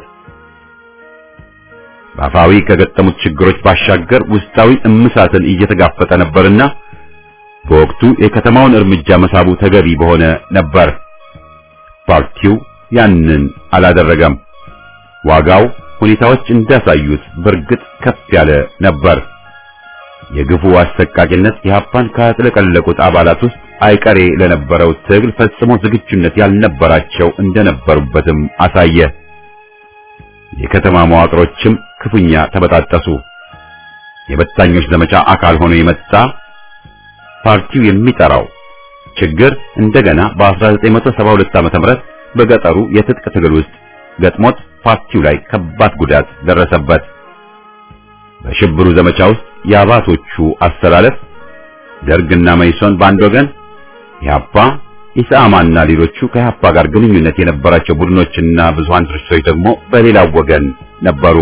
በአፋዊ ከገጠሙት ችግሮች ባሻገር ውስጣዊ እምሳትን እየተጋፈጠ ነበርና በወቅቱ የከተማውን እርምጃ መሳቡ ተገቢ በሆነ ነበር። ፓርቲው ያንን አላደረገም። ዋጋው ሁኔታዎች እንዳሳዩት በእርግጥ ከፍ ያለ ነበር። የግፉ አሰቃቂነት ኢህአፓን ካጥለቀለቁት አባላት ውስጥ አይቀሬ ለነበረው ትግል ፈጽሞ ዝግጁነት ያልነበራቸው እንደነበሩበትም አሳየ። የከተማ መዋቅሮችም ክፉኛ ተበጣጠሱ። የበታኞች ዘመቻ አካል ሆኖ የመጣ ፓርቲው የሚጠራው ችግር እንደገና በ1972 ዓ.ም በገጠሩ የትጥቅ ትግል ውስጥ ገጥሞት ፓርቲው ላይ ከባድ ጉዳት ደረሰበት። በሽብሩ ዘመቻ ውስጥ የአባቶቹ አስተላለፍ ደርግና መይሶን በአንድ ወገን፣ ኢህአፓ፣ ኢሰአማና ሌሎቹ ከኢህአፓ ጋር ግንኙነት የነበራቸው ቡድኖችና ብዙሃን ድርጅቶች ደግሞ በሌላው ወገን ነበሩ።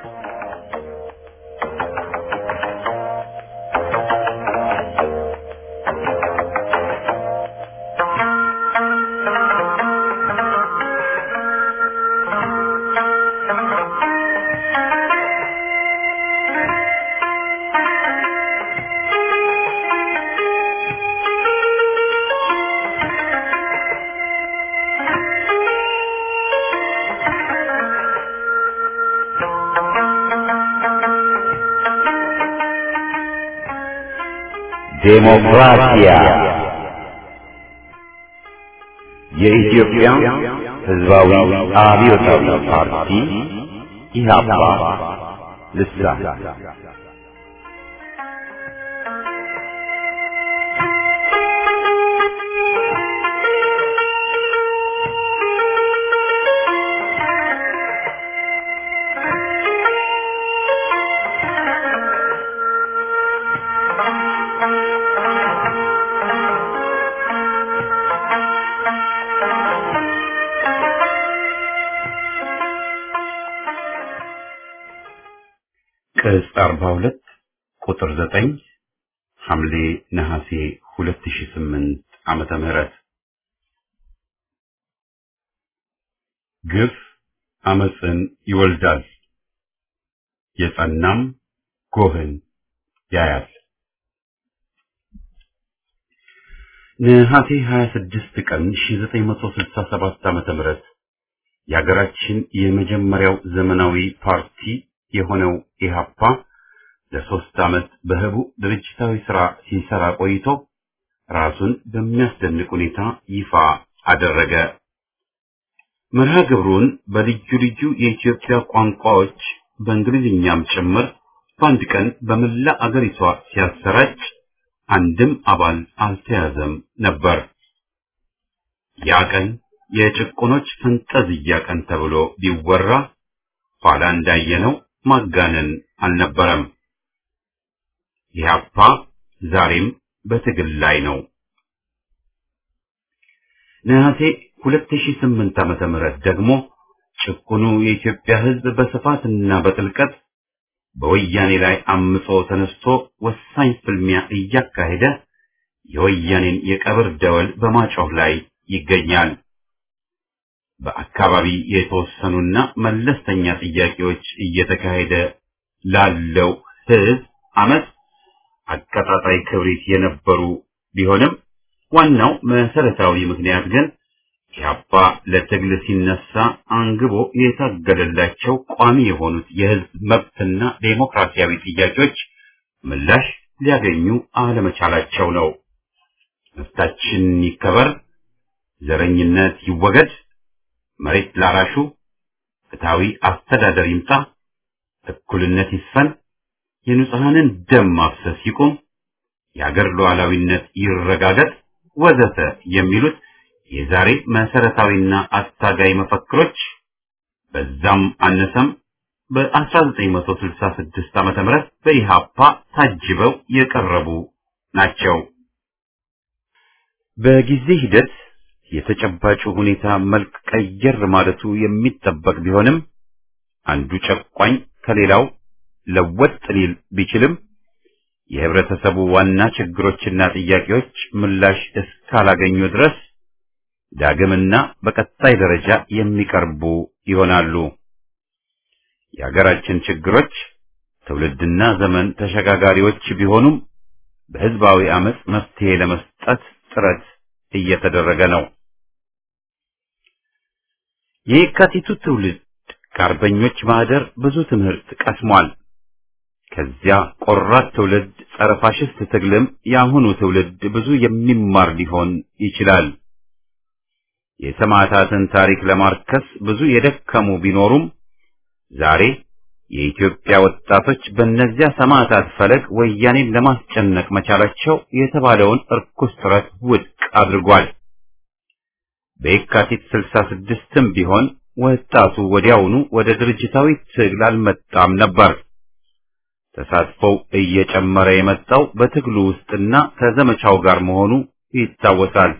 ዴሞክራሲያ የኢትዮጵያ ሕዝባዊ አብዮታዊ ፓርቲ ኢህአፓ ልሳን ቅጽ 42 ቁጥር 9 ሐምሌ ነሐሴ 2008 ዓመተ ምህረት ግፍ አመፅን ይወልዳል፣ የጸናም ጎህን ያያል። ነሐሴ 26 ቀን 1967 ዓመተ ምህረት የሀገራችን የመጀመሪያው ዘመናዊ ፓርቲ የሆነው ኢህአፓ ለሶስት ዓመት በህቡ ድርጅታዊ ሥራ ሲሰራ ቆይቶ ራሱን በሚያስደንቅ ሁኔታ ይፋ አደረገ። መርሃ ግብሩን በልዩ ልዩ የኢትዮጵያ ቋንቋዎች በእንግሊዝኛም ጭምር በአንድ ቀን በመላ አገሪቷ ሲያሰራጭ አንድም አባል አልተያዘም ነበር። ያ ቀን የጭቁኖች ፈንጠዝያ ቀን ተብሎ ቢወራ ኋላ እንዳየነው ማጋነን አልነበረም። ኢህአፓ ዛሬም በትግል ላይ ነው። ነሐሴ 2008 ዓመተ ምህረት ደግሞ ጭቁኑ የኢትዮጵያ ሕዝብ በስፋትና በጥልቀት በወያኔ ላይ አምጾ ተነስቶ ወሳኝ ፍልሚያ እያካሄደ የወያኔን የቀብር ደወል በማጮህ ላይ ይገኛል። በአካባቢ የተወሰኑና መለስተኛ ጥያቄዎች እየተካሄደ ላለው ህዝብ አመት አቀጣጣይ ክብሪት የነበሩ ቢሆንም ዋናው መሰረታዊ ምክንያት ግን ኢህአፓ ለትግል ሲነሳ አንግቦ የታገለላቸው ቋሚ የሆኑት የህዝብ መብትና ዴሞክራሲያዊ ጥያቄዎች ምላሽ ሊያገኙ አለመቻላቸው ነው። መብታችን ይከበር፣ ዘረኝነት ይወገድ፣ መሬት ላራሹ ፍትሃዊ አስተዳደር ይምጣ፣ እኩልነት ይስፈን፣ የንጹሐንን ደም ማፍሰስ ይቁም፣ የአገር ሉዓላዊነት ይረጋገጥ ወዘተ የሚሉት የዛሬ መሰረታዊና አታጋይ መፈክሮች በዛም አነሰም በ1966 ዓመተ ምህረት በኢሃፓ ታጅበው የቀረቡ ናቸው። በጊዜ ሂደት የተጨባጩ ሁኔታ መልክ ቀየር ማለቱ የሚጠበቅ ቢሆንም አንዱ ጨቋኝ ከሌላው ለወጥ ሊል ቢችልም የህብረተሰቡ ዋና ችግሮችና ጥያቄዎች ምላሽ እስካላገኙ ድረስ ዳግምና በቀጣይ ደረጃ የሚቀርቡ ይሆናሉ። የሀገራችን ችግሮች ትውልድና ዘመን ተሸጋጋሪዎች ቢሆኑም በህዝባዊ አመጽ መፍትሄ ለመስጠት ጥረት እየተደረገ ነው። የየካቲቱ ትውልድ ከአርበኞች ማህደር ብዙ ትምህርት ቀስሟል። ከዚያ ቆራጥ ትውልድ ጸረ ፋሽስት ትግልም የአሁኑ ትውልድ ብዙ የሚማር ሊሆን ይችላል። የሰማዕታትን ታሪክ ለማርከስ ብዙ የደከሙ ቢኖሩም ዛሬ የኢትዮጵያ ወጣቶች በእነዚያ ሰማዕታት ፈለግ ወያኔን ለማስጨነቅ መቻላቸው የተባለውን እርኩስ ጥረት ውድቅ አድርጓል። በየካቲት ስልሳ ስድስትም ቢሆን ወጣቱ ወዲያውኑ ወደ ድርጅታዊ ትግል አልመጣም ነበር። ተሳትፎው እየጨመረ የመጣው በትግሉ ውስጥና ከዘመቻው ጋር መሆኑ ይታወሳል።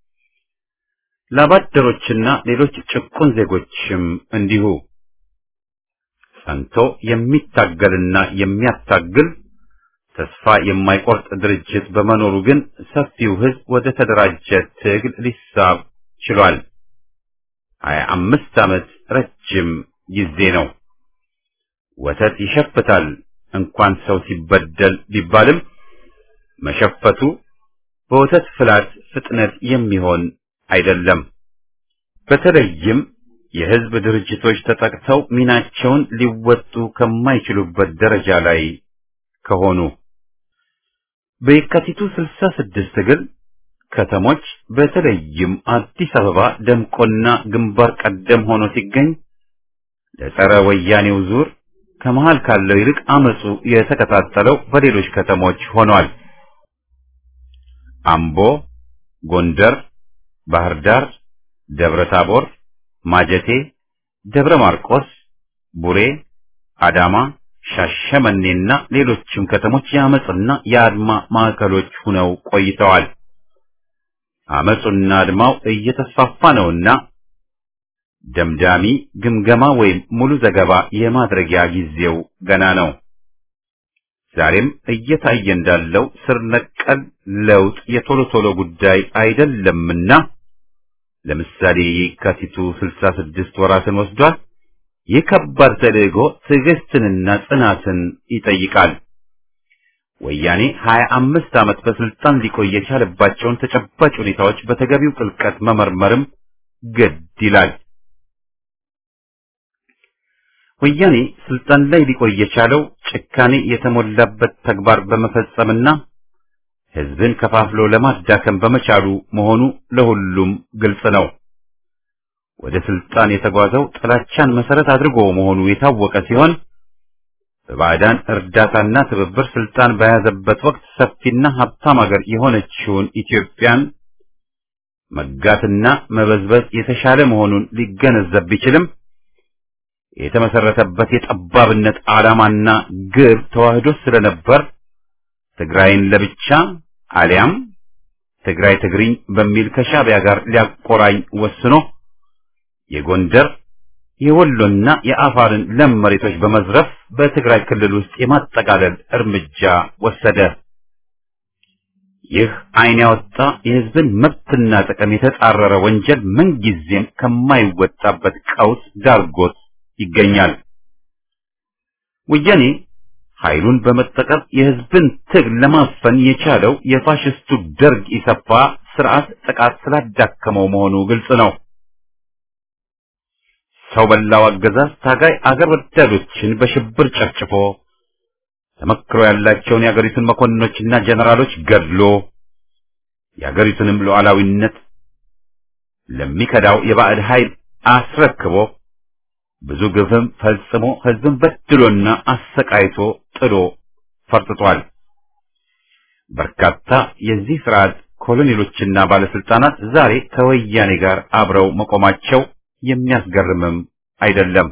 ላባደሮችና ሌሎች ጭቁን ዜጎችም እንዲሁ ጸንቶ የሚታገልና የሚያታግል ተስፋ የማይቆርጥ ድርጅት በመኖሩ ግን ሰፊው ሕዝብ ወደ ተደራጀ ትግል ሊሳብ ችሏል። ሀያ አምስት ዓመት ረጅም ጊዜ ነው። ወተት ይሸፍታል እንኳን ሰው ሲበደል ቢባልም መሸፈቱ በወተት ፍላት ፍጥነት የሚሆን አይደለም። በተለይም የህዝብ ድርጅቶች ተጠቅተው ሚናቸውን ሊወጡ ከማይችሉበት ደረጃ ላይ ከሆኑ በየካቲቱ ስልሳ ስድስት ግን ከተሞች በተለይም አዲስ አበባ ደምቆና ግንባር ቀደም ሆኖ ሲገኝ ለጸረ ወያኔው ዙር ከመሃል ካለው ይልቅ አመጹ የተቀጣጠለው በሌሎች ከተሞች ሆኗል። አምቦ፣ ጎንደር፣ ባህር ዳር፣ ደብረ ታቦር፣ ማጀቴ፣ ደብረ ማርቆስ፣ ቡሬ፣ አዳማ፣ ሻሸመኔና ሌሎችም ከተሞች የአመጽና የአድማ ማዕከሎች ሆነው ቆይተዋል። አመጹና አድማው እየተስፋፋ ነውና ደምዳሚ ግምገማ ወይም ሙሉ ዘገባ የማድረጊያ ጊዜው ገና ነው። ዛሬም እየታየ እንዳለው ስር ነቀል ለውጥ የቶሎ ቶሎ ጉዳይ አይደለምና ለምሳሌ የካቲቱ ስልሳ ስድስት ወራትን ወስዷል። ይህ ከባድ ተልዕኮ ትዕግስትንና ጽናትን ይጠይቃል። ወያኔ ሀያ አምስት ዓመት በስልጣን ሊቆይ የቻለባቸውን ተጨባጭ ሁኔታዎች በተገቢው ጥልቀት መመርመርም ግድ ይላል። ወያኔ ስልጣን ላይ ሊቆይ የቻለው ጭካኔ የተሞላበት ተግባር በመፈጸምና ሕዝብን ከፋፍሎ ለማዳከም በመቻሉ መሆኑ ለሁሉም ግልጽ ነው። ወደ ስልጣን የተጓዘው ጥላቻን መሰረት አድርጎ መሆኑ የታወቀ ሲሆን በባዕዳን እርዳታና ትብብር ስልጣን በያዘበት ወቅት ሰፊና ሀብታም ሀገር የሆነችውን ኢትዮጵያን መጋትና መበዝበዝ የተሻለ መሆኑን ሊገነዘብ ቢችልም የተመሰረተበት የጠባብነት ዓላማና ግብ ተዋህዶ ስለነበር ትግራይን ለብቻ አሊያም ትግራይ ትግሪኝ በሚል ከሻዕቢያ ጋር ሊያቆራኝ ወስኖ የጎንደር የወሎና የአፋርን ለም መሬቶች በመዝረፍ በትግራይ ክልል ውስጥ የማጠቃለል እርምጃ ወሰደ። ይህ ዓይን ያወጣ የሕዝብን መብትና ጥቅም የተጻረረ ወንጀል ምንጊዜም ከማይወጣበት ቀውስ ዳርጎት ይገኛል። ወያኔ ኃይሉን በመጠቀም የሕዝብን ትግል ለማፈን የቻለው የፋሽስቱ ደርግ ኢሰፓ ስርዓት ጥቃት ስላዳከመው መሆኑ ግልጽ ነው። ሰው በላው አገዛዝ ታጋይ አገር ወዳዶችን በሽብር ጨፍጭፎ ተመክሮ ያላቸውን የአገሪቱን መኮንኖችና ጀነራሎች ገድሎ የአገሪቱንም ሉዓላዊነት ለሚከዳው የባዕድ ኃይል አስረክቦ ብዙ ግፍም ፈጽሞ ሕዝብን በድሎና አሰቃይቶ ጥሎ ፈርጥቷል። በርካታ የዚህ ስርዓት ኮሎኔሎችና ባለስልጣናት ዛሬ ከወያኔ ጋር አብረው መቆማቸው የሚያስገርምም አይደለም።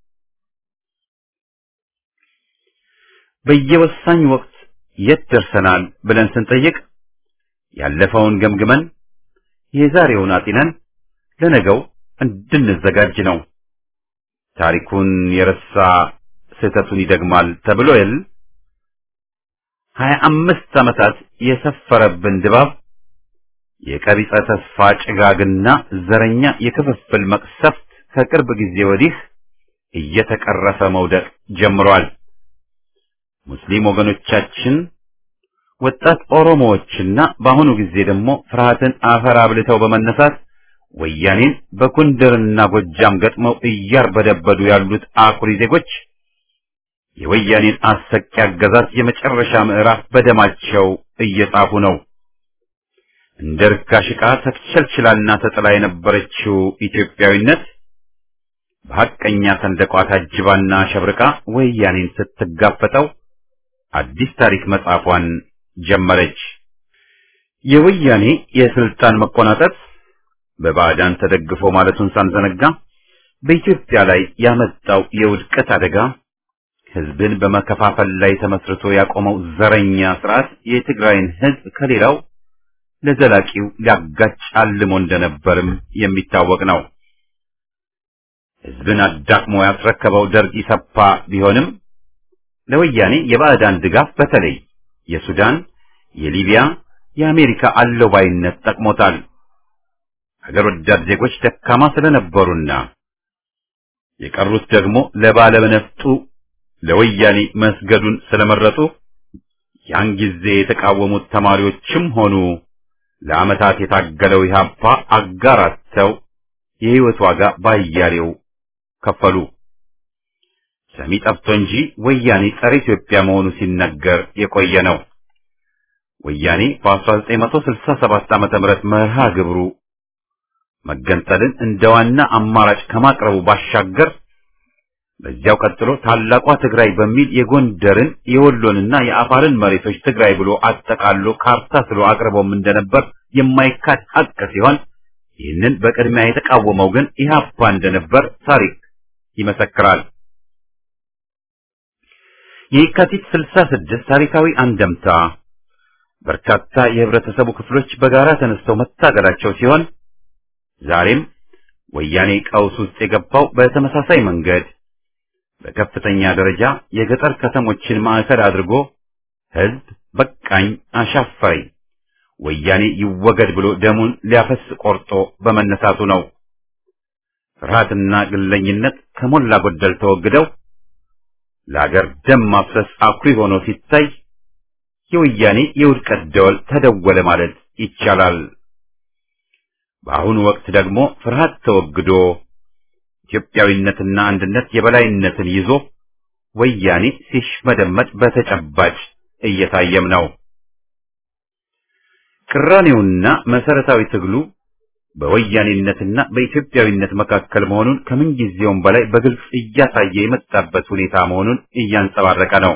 በየወሳኝ ወቅት የት ደርሰናል ብለን ስንጠይቅ ያለፈውን ገምግመን የዛሬውን አጢነን ለነገው እንድንዘጋጅ ነው። ታሪኩን የረሳ ስህተቱን ይደግማል ተብሎ የል ሀያ አምስት ዓመታት የሰፈረብን ድባብ የቀቢጸ ተስፋ ጭጋግና ዘረኛ የክፍፍል መቅሰፍት ከቅርብ ጊዜ ወዲህ እየተቀረፈ መውደቅ ጀምሯል። ሙስሊም ወገኖቻችን፣ ወጣት ኦሮሞዎችና በአሁኑ ጊዜ ደግሞ ፍርሃትን አፈር አብልተው በመነሳት ወያኔን በጎንደርና ጎጃም ገጥመው እያርበደበዱ ያሉት አኩሪ ዜጎች የወያኔን አሰቂ አገዛዝ የመጨረሻ ምዕራፍ በደማቸው እየጻፉ ነው። እንደ ርካሽ ዕቃ ተቸልችላና ተጥላ የነበረችው ኢትዮጵያዊነት በሐቀኛ ሰንደቋ ታጅባና ሸብርቃ ወያኔን ስትጋፈጠው አዲስ ታሪክ መጻፏን ጀመረች። የወያኔ የስልጣን መቆናጠጥ በባዕዳን ተደግፎ ማለቱን ሳንዘነጋ በኢትዮጵያ ላይ ያመጣው የውድቀት አደጋ ሕዝብን በመከፋፈል ላይ ተመስርቶ ያቆመው ዘረኛ ስርዓት የትግራይን ሕዝብ ከሌላው ለዘላቂው ሊያጋጭ አልሞ እንደነበርም የሚታወቅ ነው። ሕዝብን አዳክሞ ያስረከበው ደርግ ኢሰፓ ቢሆንም ለወያኔ የባዕዳን ድጋፍ በተለይ የሱዳን፣ የሊቢያ፣ የአሜሪካ አለባይነት ጠቅሞታል። ሀገር ወዳድ ዜጎች ደካማ ስለነበሩና የቀሩት ደግሞ ለባለነፍጡ ለወያኔ መስገዱን ስለመረጡ ያን ጊዜ የተቃወሙት ተማሪዎችም ሆኑ ለዓመታት የታገለው ኢህአፓ አጋራተው የሕይወት ዋጋ ባያሌው ከፈሉ። ሰሚ ጠፍቶ እንጂ ወያኔ ጸረ ኢትዮጵያ መሆኑ ሲነገር የቆየ ነው። ወያኔ በ1967 ዓመተ ምህረት መርሃ ግብሩ መገንጠልን እንደ ዋና አማራጭ ከማቅረቡ ባሻገር በዚያው ቀጥሎ ታላቋ ትግራይ በሚል የጎንደርን የወሎንና የአፋርን መሬቶች ትግራይ ብሎ አጠቃሎ ካርታ ስሎ አቅርቦም እንደነበር የማይካድ ሀቅ ሲሆን ይህንን በቅድሚያ የተቃወመው ግን ኢህአፓ እንደነበር ታሪክ ይመሰክራል። የካቲት 66 ታሪካዊ አንደምታ በርካታ የህብረተሰቡ ክፍሎች በጋራ ተነስተው መታገላቸው ሲሆን ዛሬም ወያኔ ቀውስ ውስጥ የገባው በተመሳሳይ መንገድ በከፍተኛ ደረጃ የገጠር ከተሞችን ማዕከል አድርጎ ህዝብ በቃኝ አሻፈረኝ ወያኔ ይወገድ ብሎ ደሙን ሊያፈስ ቆርጦ በመነሳቱ ነው። ፍርሃትና ግለኝነት ከሞላ ጎደል ተወግደው ለአገር ደም ማፍሰስ አኩሪ ሆኖ ሲታይ የወያኔ የውድቀት ደወል ተደወለ ማለት ይቻላል። በአሁኑ ወቅት ደግሞ ፍርሃት ተወግዶ ኢትዮጵያዊነትና አንድነት የበላይነትን ይዞ ወያኔ ሲሽመደመድ በተጨባጭ እየታየም ነው። ቅራኔውና መሰረታዊ ትግሉ በወያኔነትና በኢትዮጵያዊነት መካከል መሆኑን ከምንጊዜውም በላይ በግልጽ እያሳየ የመጣበት ሁኔታ መሆኑን እያንጸባረቀ ነው።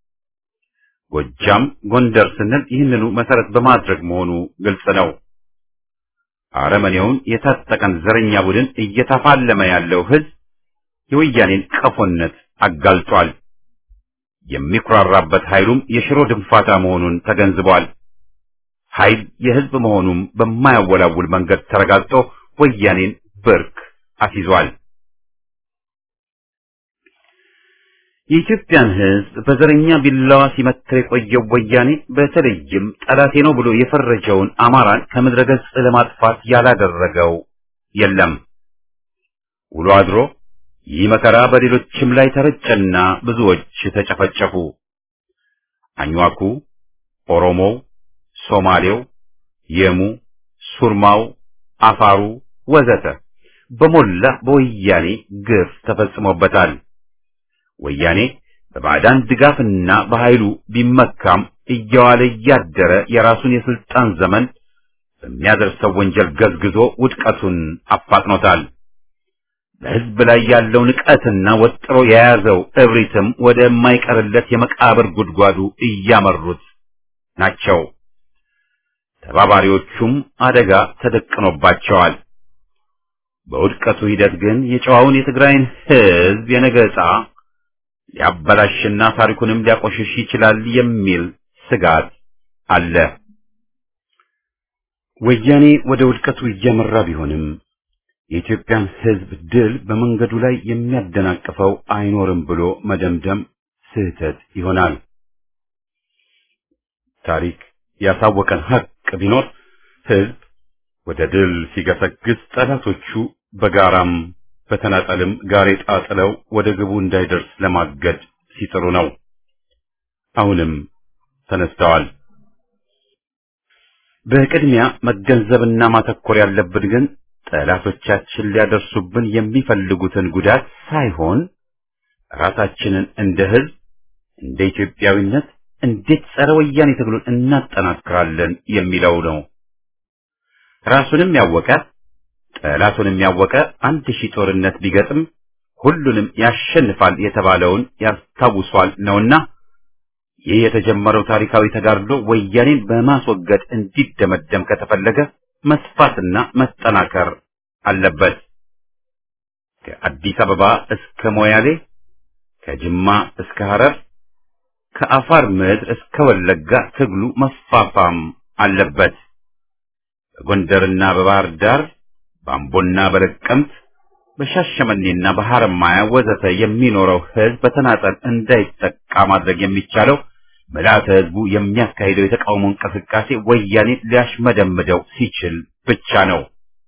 ጎጃም፣ ጎንደር ስንል ይህንኑ መሰረት በማድረግ መሆኑ ግልጽ ነው። አረመኔውን የታጠቀን ዘረኛ ቡድን እየተፋለመ ያለው ህዝብ የወያኔን ቀፎነት አጋልጧል። የሚኩራራበት ኃይሉም የሽሮ ድንፋታ መሆኑን ተገንዝቧል። ኃይል የህዝብ መሆኑም በማያወላውል መንገድ ተረጋግጦ ወያኔን ብርክ አስይዟል። የኢትዮጵያን ሕዝብ በዘረኛ ቢላዋ ሲመትር የቆየው ወያኔ በተለይም ጠላቴ ነው ብሎ የፈረጀውን አማራን ከምድረ ገጽ ለማጥፋት ያላደረገው የለም። ውሎ አድሮ ይህ መከራ በሌሎችም ላይ ተረጨና ብዙዎች ተጨፈጨፉ። አኝዋኩ፣ ኦሮሞው፣ ሶማሌው፣ የሙ፣ ሱርማው፣ አፋሩ ወዘተ በሞላ በወያኔ ግፍ ተፈጽሞበታል። ወያኔ በባዕዳን ድጋፍና በኃይሉ ቢመካም እየዋለ እያደረ የራሱን የስልጣን ዘመን በሚያደርሰው ወንጀል ገዝግዞ ውድቀቱን አፋጥኖታል። በሕዝብ ላይ ያለው ንቀትና ወጥሮ የያዘው እብሪትም ወደማይቀርለት የመቃብር ጉድጓዱ እያመሩት ናቸው። ተባባሪዎቹም አደጋ ተደቅኖባቸዋል። በውድቀቱ ሂደት ግን የጨዋውን የትግራይን ሕዝብ የነገ ዕጣ ሊያበላሽና ታሪኩንም ሊያቆሽሽ ይችላል የሚል ስጋት አለ። ወያኔ ወደ ውድቀቱ እያመራ ቢሆንም የኢትዮጵያን ሕዝብ ድል በመንገዱ ላይ የሚያደናቅፈው አይኖርም ብሎ መደምደም ስህተት ይሆናል። ታሪክ ያሳወቀን ሀቅ ቢኖር ሕዝብ ወደ ድል ሲገሰግስ ጠላቶቹ በጋራም በተናጠልም ጋሬጣ ጥለው ወደ ግቡ እንዳይደርስ ለማገድ ሲጥሩ ነው። አሁንም ተነስተዋል። በቅድሚያ መገንዘብና ማተኮር ያለብን ግን ጠላቶቻችን ሊያደርሱብን የሚፈልጉትን ጉዳት ሳይሆን ራሳችንን እንደ ሕዝብ እንደ ኢትዮጵያዊነት እንዴት ጸረ ወያኔ ትግሉን እናጠናክራለን የሚለው ነው። ራሱንም ያወቀ ጠላቱንም ያወቀ አንድ ሺህ ጦርነት ቢገጥም ሁሉንም ያሸንፋል የተባለውን ያስታውሷል ነውና ይህ የተጀመረው ታሪካዊ ተጋድሎ ወያኔን በማስወገድ እንዲደመደም ከተፈለገ መስፋትና መጠናከር አለበት። ከአዲስ አበባ እስከ ሞያሌ፣ ከጅማ እስከ ሐረር፣ ከአፋር ምድር እስከ ወለጋ ትግሉ መፋፋም አለበት። በጎንደርና በባህር ዳር በአምቦና በለቀምት በሻሸመኔና በሐረማያ ወዘተ የሚኖረው ሕዝብ በተናጠል እንዳይጠቃ ማድረግ የሚቻለው ምልዓተ ሕዝቡ የሚያካሂደው የተቃውሞ እንቅስቃሴ ወያኔ ሊያሽመደምደው ሲችል ብቻ ነው።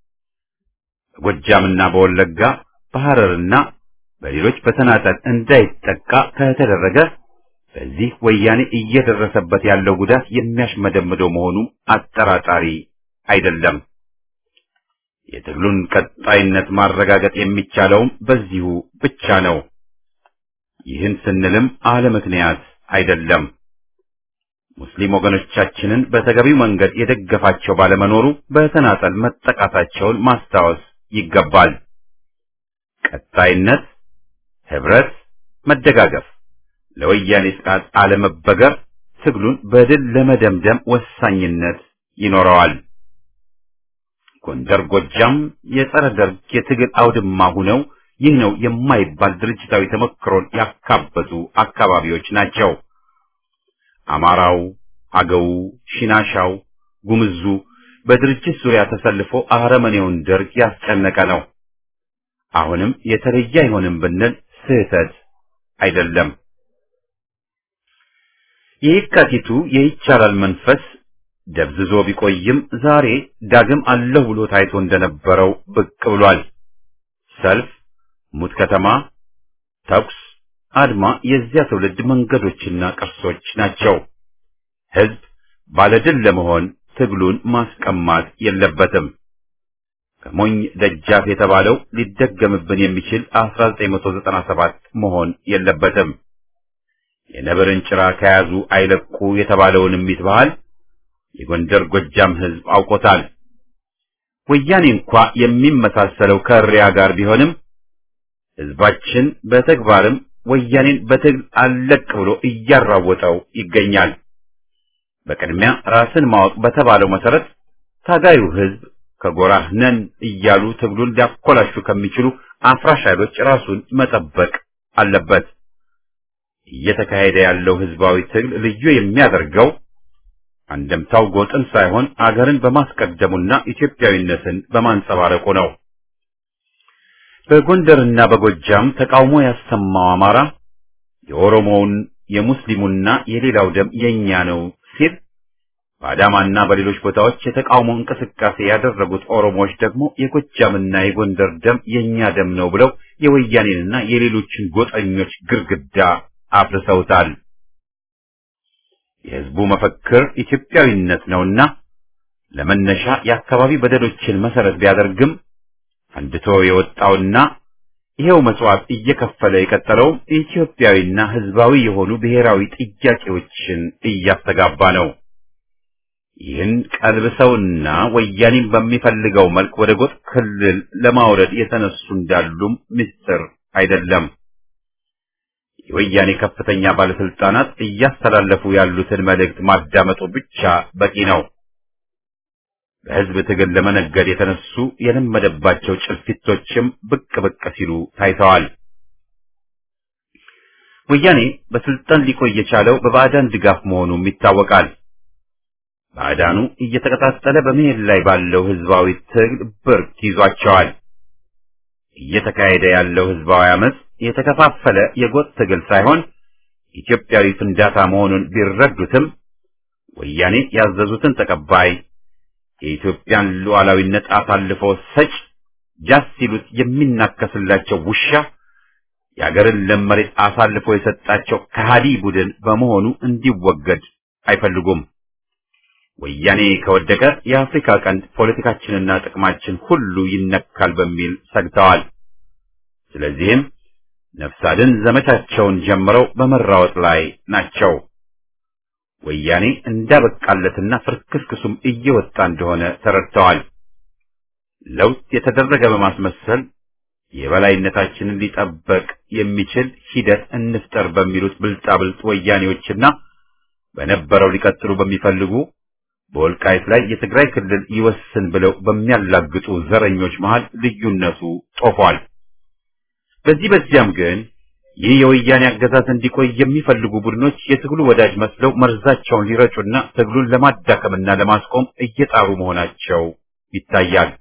በጎጃምና በወለጋ በሐረርና በሌሎች በተናጠል እንዳይጠቃ ከተደረገ በዚህ ወያኔ እየደረሰበት ያለው ጉዳት የሚያሽመደምደው መሆኑ አጠራጣሪ አይደለም። የትግሉን ቀጣይነት ማረጋገጥ የሚቻለውም በዚሁ ብቻ ነው። ይህን ስንልም አለ ምክንያት አይደለም። ሙስሊም ወገኖቻችንን በተገቢው መንገድ የደገፋቸው ባለመኖሩ በተናጠል መጠቃታቸውን ማስታወስ ይገባል። ቀጣይነት፣ ህብረት፣ መደጋገፍ፣ ለወያኔ ጥቃት አለመበገር ትግሉን በድል ለመደምደም ወሳኝነት ይኖረዋል። ጎንደር፣ ጎጃም የጸረ ደርግ የትግል አውድማ ሁነው ይህ ነው የማይባል ድርጅታዊ ተሞክሮን ያካበቱ አካባቢዎች ናቸው። አማራው፣ አገው፣ ሽናሻው፣ ጉምዙ በድርጅት ዙሪያ ተሰልፎ አረመኔውን ደርግ ያስጨነቀ ነው። አሁንም የተለየ አይሆንም ብንል ስህተት አይደለም። የየካቲቱ የይቻላል መንፈስ ደብዝዞ ቢቆይም ዛሬ ዳግም አለሁ ብሎ ታይቶ እንደነበረው ብቅ ብሏል። ሰልፍ፣ ሙት ከተማ፣ ተኩስ፣ አድማ የዚያ ትውልድ መንገዶችና ቅርሶች ናቸው። ህዝብ ባለድል ለመሆን ትግሉን ማስቀማት የለበትም። ከሞኝ ደጃፍ የተባለው ሊደገምብን የሚችል 1997 መሆን የለበትም። የነብርን ጭራ ከያዙ አይለቁ የተባለውን እሚት ባህል የጎንደር ጎጃም ህዝብ አውቆታል። ወያኔ እንኳ የሚመሳሰለው ከእሪያ ጋር ቢሆንም ህዝባችን በተግባርም ወያኔን በትግል አለቅ ብሎ እያራወጠው ይገኛል። በቅድሚያ ራስን ማወቅ በተባለው መሰረት ታጋዩ ህዝብ ከጎራህ ነን እያሉ ትግሉን ሊያኮላሹ ከሚችሉ አፍራሽ ኃይሎች ራሱን መጠበቅ አለበት። እየተካሄደ ያለው ህዝባዊ ትግል ልዩ የሚያደርገው አንደምታው ጎጥን ሳይሆን አገርን በማስቀደሙና ኢትዮጵያዊነትን በማንጸባረቁ ነው። በጎንደርና በጎጃም ተቃውሞ ያሰማው አማራ የኦሮሞውን የሙስሊሙና የሌላው ደም የኛ ነው ሲል በአዳማና በሌሎች ቦታዎች የተቃውሞ እንቅስቃሴ ያደረጉት ኦሮሞዎች ደግሞ የጎጃምና የጎንደር ደም የኛ ደም ነው ብለው የወያኔንና የሌሎችን ጎጠኞች ግርግዳ አፍርሰውታል። የህዝቡ መፈክር ኢትዮጵያዊነት ነውና ለመነሻ የአካባቢ በደሎችን መሰረት ቢያደርግም ፈንድቶ የወጣውና ይሄው መስዋዕት እየከፈለ የቀጠለው ኢትዮጵያዊና ህዝባዊ የሆኑ ብሔራዊ ጥያቄዎችን እያስተጋባ ነው። ይህን ቀልብሰውና ወያኔን በሚፈልገው መልክ ወደ ጎጥ ክልል ለማውረድ የተነሱ እንዳሉም ምስጢር አይደለም። የወያኔ ከፍተኛ ባለስልጣናት እያስተላለፉ ያሉትን መልእክት ማዳመጡ ብቻ በቂ ነው። በህዝብ ትግል ለመነገድ የተነሱ የለመደባቸው ጭልፊቶችም ብቅ ብቅ ሲሉ ታይተዋል። ወያኔ በስልጣን ሊቆይ የቻለው በባዕዳን ድጋፍ መሆኑም ይታወቃል። ባዕዳኑ እየተቀጣጠለ በመሄድ ላይ ባለው ህዝባዊ ትግል ብርክ ይዟቸዋል። እየተካሄደ ያለው ህዝባዊ አመፅ የተከፋፈለ የጎጥ ትግል ሳይሆን ኢትዮጵያዊ ፍንዳታ መሆኑን ቢረዱትም ወያኔ ያዘዙትን ተቀባይ የኢትዮጵያን ሉዓላዊነት አሳልፎ ሰጭ ጃስ ሲሉት የሚናከስላቸው ውሻ የአገርን ለም መሬት አሳልፎ የሰጣቸው ከሃዲ ቡድን በመሆኑ እንዲወገድ አይፈልጉም። ወያኔ ከወደቀ የአፍሪካ ቀንድ ፖለቲካችንና ጥቅማችን ሁሉ ይነካል በሚል ሰግተዋል። ስለዚህም ነፍስ አድን ዘመቻቸውን ጀምረው በመራወጥ ላይ ናቸው። ወያኔ እንዳበቃለትና ፍርክስክሱም እየወጣ እንደሆነ ተረድተዋል። ለውጥ የተደረገ በማስመሰል የበላይነታችንን ሊጠበቅ የሚችል ሂደት እንፍጠር በሚሉት ብልጣብልጥ ወያኔዎችና በነበረው ሊቀጥሉ በሚፈልጉ በወልቃይት ላይ የትግራይ ክልል ይወስን ብለው በሚያላግጡ ዘረኞች መሃል ልዩነቱ ጦፏል። በዚህ በዚያም ግን ይህ የወያኔ አገዛዝ እንዲቆይ የሚፈልጉ ቡድኖች የትግሉ ወዳጅ መስለው መርዛቸውን ሊረጩና ትግሉን ለማዳከምና ለማስቆም እየጣሩ መሆናቸው ይታያል።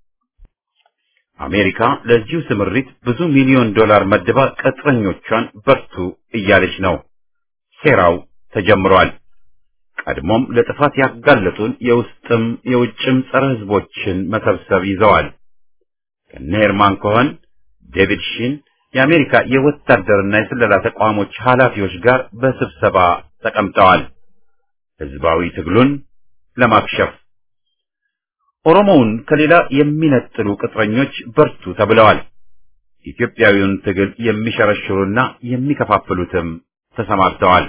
አሜሪካ ለዚሁ ስምሪት ብዙ ሚሊዮን ዶላር መድባ ቅጥረኞቿን በርቱ እያለች ነው። ሴራው ተጀምሯል። ቀድሞም ለጥፋት ያጋለጡን የውስጥም የውጭም ጸረ ሕዝቦችን መሰብሰብ ይዘዋል። ከነ ሄርማን ኮኸን፣ ዴቪድ ሺን የአሜሪካ የወታደርና የስለላ ተቋሞች ኃላፊዎች ጋር በስብሰባ ተቀምጠዋል። ህዝባዊ ትግሉን ለማክሸፍ ኦሮሞውን ከሌላ የሚነጥሉ ቅጥረኞች በርቱ ተብለዋል። ኢትዮጵያዊውን ትግል የሚሸረሽሩና የሚከፋፍሉትም ተሰማርተዋል።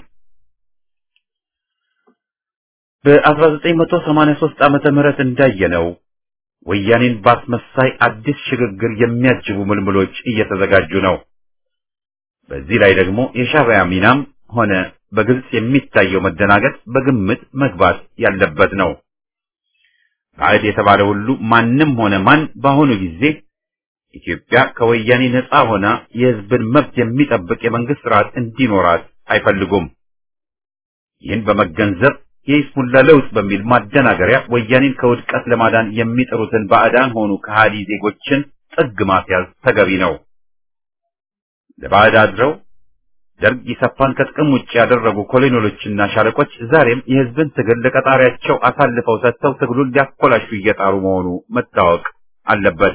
በ1983 ዓመተ ምህረት እንዳየነው ወያኔን ባስመሳይ አዲስ ሽግግር የሚያጅቡ ምልምሎች እየተዘጋጁ ነው። በዚህ ላይ ደግሞ የሻዕቢያ ሚናም ሆነ በግልጽ የሚታየው መደናገጥ በግምት መግባት ያለበት ነው። ባዕድ የተባለ ሁሉ ማንም ሆነ ማን በአሁኑ ጊዜ ኢትዮጵያ ከወያኔ ነፃ ሆና የሕዝብን መብት የሚጠብቅ የመንግስት ስርዓት እንዲኖራት አይፈልጉም። ይህን በመገንዘብ የይስሙላ ለውጥ በሚል ማደናገሪያ ወያኔን ከውድቀት ለማዳን የሚጥሩትን ባዕዳን ሆኑ ከሃዲ ዜጎችን ጥግ ማስያዝ ተገቢ ነው። ለባዕድ አድረው ደርግ ኢሰፓን ከጥቅም ውጭ ያደረጉ ኮሎኔሎችና ሻለቆች ዛሬም የህዝብን ትግል ለቀጣሪያቸው አሳልፈው ሰጥተው ትግሉን ሊያኮላሹ እየጣሩ መሆኑ መታወቅ አለበት።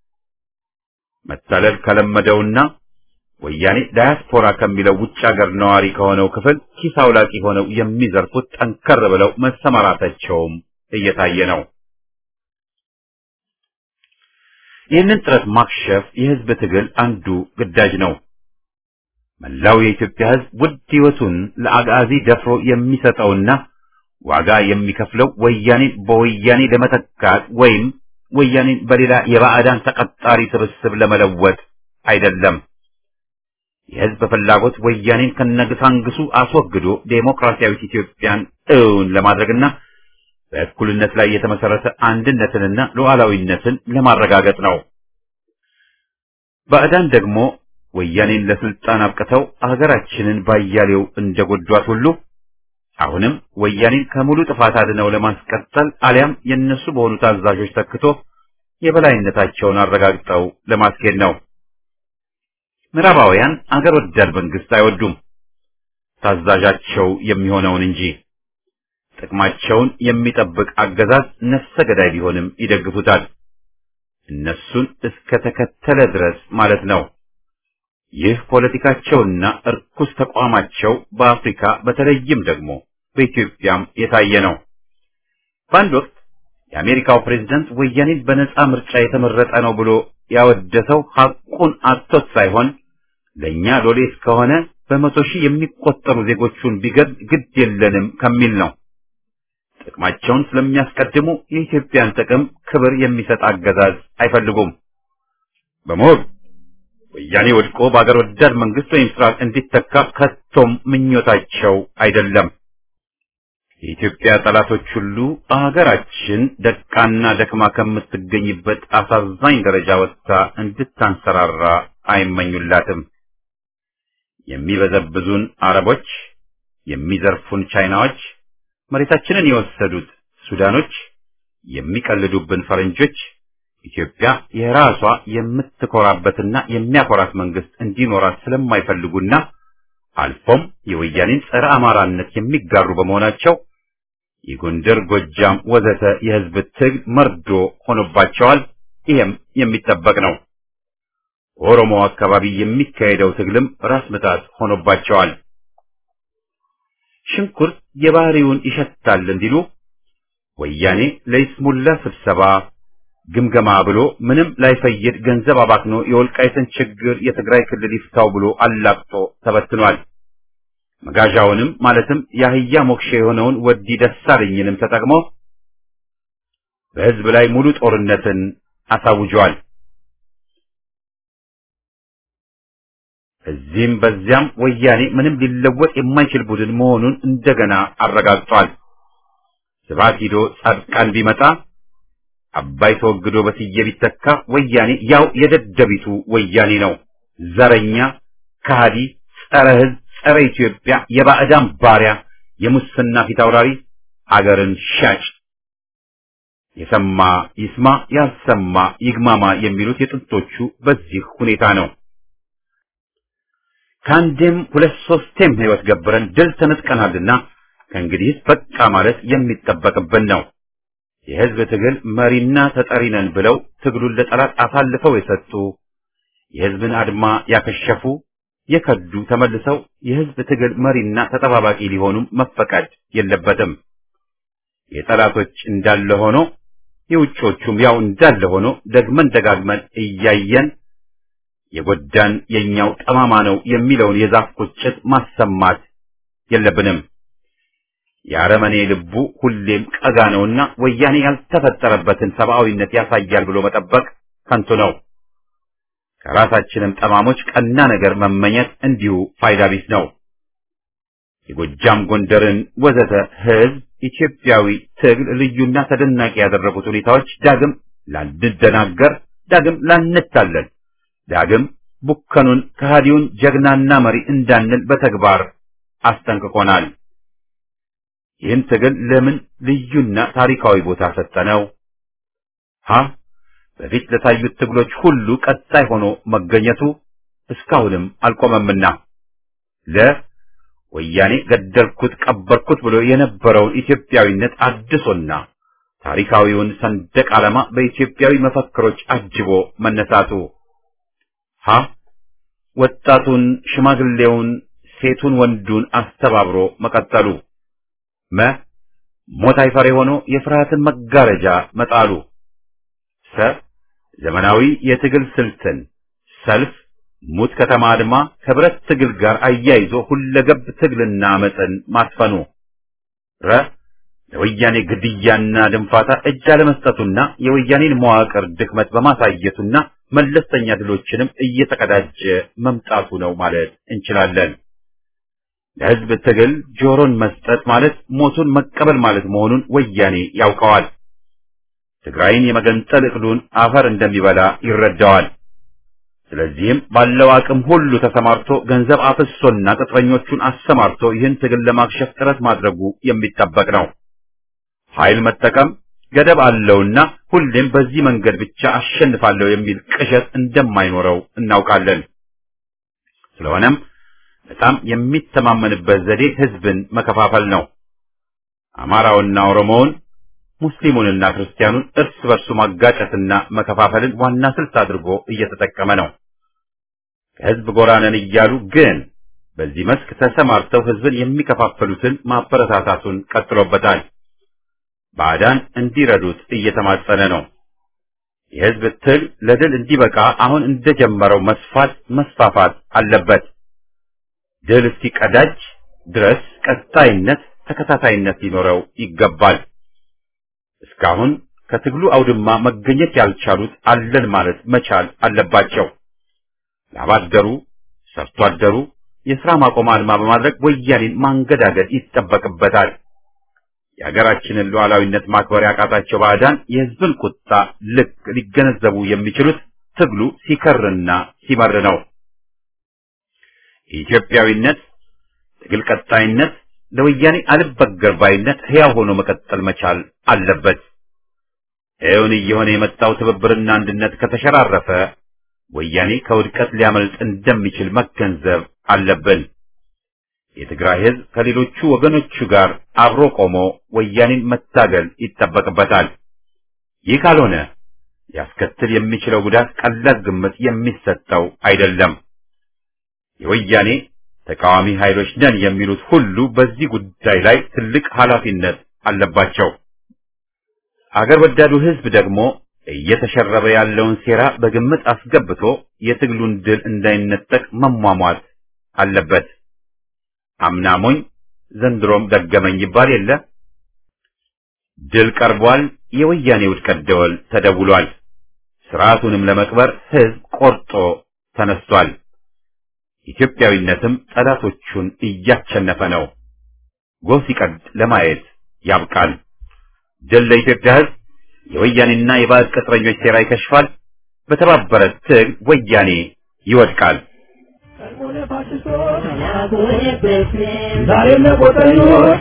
መታለል ከለመደውና ወያኔ ዳያስፖራ ከሚለው ውጭ ሀገር ነዋሪ ከሆነው ክፍል ኪስ አውላቂ ሆነው የሚዘርፉት ጠንከር ብለው መሰማራታቸውም እየታየ ነው። ይህንን ጥረት ማክሸፍ የህዝብ ትግል አንዱ ግዳጅ ነው። መላው የኢትዮጵያ ህዝብ ውድ ህይወቱን ለአጋዚ ደፍሮ የሚሰጠውና ዋጋ የሚከፍለው ወያኔን በወያኔ ለመተካት ወይም ወያኔን በሌላ የባዕዳን ተቀጣሪ ስብስብ ለመለወጥ አይደለም። የህዝብ ፍላጎት ወያኔን ከነግሳንግሱ አስወግዶ ዴሞክራሲያዊት ኢትዮጵያን እውን ለማድረግና በእኩልነት ላይ የተመሰረተ አንድነትንና ሉዓላዊነትን ለማረጋገጥ ነው። ባዕዳን ደግሞ ወያኔን ለስልጣን አብቅተው አገራችንን ባያሌው እንደጎዷት ሁሉ አሁንም ወያኔን ከሙሉ ጥፋት አድነው ለማስቀጠል አሊያም የነሱ በሆኑ ታዛዦች ተክቶ የበላይነታቸውን አረጋግጠው ለማስኬድ ነው። ምዕራባውያን አገር ወዳድ መንግስት አይወዱም። ታዛዣቸው የሚሆነውን እንጂ ጥቅማቸውን የሚጠብቅ አገዛዝ ነፍሰ ገዳይ ቢሆንም ይደግፉታል። እነሱን እስከ ተከተለ ድረስ ማለት ነው። ይህ ፖለቲካቸውና እርኩስ ተቋማቸው በአፍሪካ በተለይም ደግሞ በኢትዮጵያም የታየ ነው። በአንድ ወቅት የአሜሪካው ፕሬዝዳንት ወያኔን በነጻ ምርጫ የተመረጠ ነው ብሎ ያወደሰው ሐቁን አጥቶት ሳይሆን ለእኛ ሎሌ እስከሆነ በመቶ ሺህ የሚቆጠሩ ዜጎቹን ቢገድ ግድ የለንም ከሚል ነው። ጥቅማቸውን ስለሚያስቀድሙ የኢትዮጵያን ጥቅም ክብር የሚሰጥ አገዛዝ አይፈልጉም። በመሆኑ ወያኔ ወድቆ በአገር ወዳድ መንግስት ወይም ስርዓት እንዲተካ ከቶም ምኞታቸው አይደለም። የኢትዮጵያ ጠላቶች ሁሉ አገራችን ደቃና ደክማ ከምትገኝበት አሳዛኝ ደረጃ ወጥታ እንድታንሰራራ አይመኙላትም። የሚበዘብዙን አረቦች፣ የሚዘርፉን ቻይናዎች፣ መሬታችንን የወሰዱት ሱዳኖች፣ የሚቀልዱብን ፈረንጆች ኢትዮጵያ የራሷ የምትኮራበትና የሚያኮራት መንግስት እንዲኖራት ስለማይፈልጉና አልፎም የወያኔን ጸረ አማራነት የሚጋሩ በመሆናቸው የጎንደር፣ ጎጃም ወዘተ የህዝብ ትግል መርዶ ሆኖባቸዋል። ይሄም የሚጠበቅ ነው። ኦሮሞ አካባቢ የሚካሄደው ትግልም ራስ ምታት ሆኖባቸዋል። ሽንኩርት የባህሪውን ይሸታል እንዲሉ ወያኔ ለይስሙላ ስብሰባ ግምገማ ብሎ ምንም ላይፈይድ ገንዘብ አባክኖ የወልቃይትን ችግር የትግራይ ክልል ይፍታው ብሎ አላቅጦ ተበትኗል። መጋዣውንም ማለትም የአህያ ሞክሼ የሆነውን ወዲ ደሳለኝንም ተጠቅሞ በህዝብ ላይ ሙሉ ጦርነትን አሳውጇል። እዚህም በዚያም ወያኔ ምንም ሊለወጥ የማይችል ቡድን መሆኑን እንደገና አረጋግጧል። ስብሐት ሂዶ ጻድቃን ቢመጣ አባይ ተወግዶ በስዬ ቢተካ ወያኔ ያው የደደቢቱ ወያኔ ነው። ዘረኛ፣ ከሃዲ፣ ጸረ ህዝብ፣ ጸረ ኢትዮጵያ፣ የባዕዳን ባሪያ፣ የሙስና ፊት አውራሪ፣ አገርን ሻጭ። የሰማ ይስማ፣ ያልሰማ ይግማማ የሚሉት የጥንቶቹ በዚህ ሁኔታ ነው። ከአንዴም ሁለት ሶስቴም ህይወት ገብረን ድል ተነጥቀናልና ከእንግዲህ በቃ ማለት የሚጠበቅብን ነው። የህዝብ ትግል መሪና ተጠሪ ነን ብለው ትግሉን ለጠላት አሳልፈው የሰጡ የህዝብን አድማ ያከሸፉ የከዱ ተመልሰው የህዝብ ትግል መሪና ተጠባባቂ ሊሆኑም መፈቀድ የለበትም። የጠላቶች እንዳለ ሆኖ የውጮቹም ያው እንዳለ ሆኖ ደግመን ደጋግመን እያየን የጎዳን የኛው ጠማማ ነው የሚለውን የዛፍ ቁጭት ማሰማት የለብንም። የአረመኔ ልቡ ሁሌም ቀጋ ነውና ወያኔ ያልተፈጠረበትን ሰብአዊነት ያሳያል ብሎ መጠበቅ ከንቱ ነው። ከራሳችንም ጠማሞች ቀና ነገር መመኘት እንዲሁ ፋይዳ ቢስ ነው። የጎጃም ጎንደርን ወዘተ ህዝብ ኢትዮጵያዊ ትግል ልዩና ተደናቂ ያደረጉት ሁኔታዎች ዳግም ላንደናገር፣ ዳግም ላንታለን፣ ዳግም ቡከኑን ከሃዲውን ጀግናና መሪ እንዳንል በተግባር አስጠንቅቆናል። ይህን ትግል ለምን ልዩና ታሪካዊ ቦታ ሰጠነው? ሀ በፊት ለታዩት ትግሎች ሁሉ ቀጣይ ሆኖ መገኘቱ እስካሁንም አልቆመምና ለ ወያኔ ገደልኩት ቀበርኩት ብሎ የነበረውን ኢትዮጵያዊነት አድሶና ታሪካዊውን ሰንደቅ ዓላማ በኢትዮጵያዊ መፈክሮች አጅቦ መነሳቱ ሀ ወጣቱን፣ ሽማግሌውን፣ ሴቱን፣ ወንዱን አስተባብሮ መቀጠሉ መ ሞት አይፈሬ ሆኖ የፍርሃትን መጋረጃ መጣሉ ሰ ዘመናዊ የትግል ስልትን ሰልፍ፣ ሙት ከተማ አድማ ከብረት ትግል ጋር አያይዞ ሁለገብ ትግልና አመፅን ማስፈኑ ረ ለወያኔ ግድያና ድንፋታ እጅ አለመስጠቱና የወያኔን መዋቅር ድክመት በማሳየቱና መለስተኛ ድሎችንም እየተቀዳጀ መምጣቱ ነው ማለት እንችላለን። ለህዝብ ትግል ጆሮን መስጠት ማለት ሞቱን መቀበል ማለት መሆኑን ወያኔ ያውቀዋል። ትግራይን የመገንጠል እቅዱን አፈር እንደሚበላ ይረዳዋል። ስለዚህም ባለው አቅም ሁሉ ተሰማርቶ ገንዘብ አፍሶና ቅጥረኞቹን አሰማርቶ ይህን ትግል ለማክሸፍ ጥረት ማድረጉ የሚጠበቅ ነው። ኃይል መጠቀም ገደብ አለውና ሁሌም በዚህ መንገድ ብቻ አሸንፋለሁ የሚል ቅዠት እንደማይኖረው እናውቃለን። ስለሆነም በጣም የሚተማመንበት ዘዴ ህዝብን መከፋፈል ነው። አማራውና ኦሮሞውን ሙስሊሙንና ክርስቲያኑን እርስ በርሱ ማጋጨትና መከፋፈልን ዋና ስልት አድርጎ እየተጠቀመ ነው። ከህዝብ ጎራ ነን እያሉ ግን በዚህ መስክ ተሰማርተው ህዝብን የሚከፋፈሉትን ማበረታታቱን ቀጥሎበታል። ባዕዳን እንዲረዱት እየተማጸነ ነው። የህዝብ ትል ለድል እንዲበቃ አሁን እንደጀመረው መስፋት መስፋፋት አለበት። ድል እስኪቀዳጅ ድረስ ቀጣይነት፣ ተከታታይነት ሊኖረው ይገባል። እስካሁን ከትግሉ አውድማ መገኘት ያልቻሉት አለን ማለት መቻል አለባቸው። ላባደሩ፣ ሰርቶ አደሩ የሥራ ማቆም አድማ በማድረግ ወያኔን ማንገዳገድ ይጠበቅበታል። የሀገራችንን ሉዓላዊነት ማክበር ያቃታቸው ባዕዳን የህዝብን ቁጣ ልክ ሊገነዘቡ የሚችሉት ትግሉ ሲከርና ሲመር ነው። የኢትዮጵያዊነት ትግል ቀጣይነት ለወያኔ አልበገር ባይነት ሕያው ሆኖ መቀጠል መቻል አለበት። እውን እየሆነ የመጣው ትብብርና አንድነት ከተሸራረፈ ወያኔ ከውድቀት ሊያመልጥ እንደሚችል መገንዘብ አለብን። የትግራይ ህዝብ ከሌሎቹ ወገኖቹ ጋር አብሮ ቆሞ ወያኔን መታገል ይጠበቅበታል። ይህ ካልሆነ ሊያስከትል የሚችለው ጉዳት ቀላል ግምት የሚሰጠው አይደለም። የወያኔ ተቃዋሚ ኃይሎች ነን የሚሉት ሁሉ በዚህ ጉዳይ ላይ ትልቅ ኃላፊነት አለባቸው። አገር ወዳዱ ህዝብ ደግሞ እየተሸረበ ያለውን ሴራ በግምት አስገብቶ የትግሉን ድል እንዳይነጠቅ መሟሟት አለበት። አምናሞኝ ዘንድሮም ደገመኝ ይባል የለ። ድል ቀርቧል። የወያኔ ውድቀት ደወል ተደውሏል። ስርዓቱንም ለመቅበር ህዝብ ቆርጦ ተነስቷል። ኢትዮጵያዊነትም ጠላቶቹን እያቸነፈ ነው። ጎህ ሲቀድ ለማየት ያብቃል። ድል ለኢትዮጵያ ህዝብ። የወያኔና የባዕድ ቅጥረኞች ሴራ ይከሽፋል። በተባበረ ትግል ወያኔ ይወድቃል። ዛሬ ለቆጠኞች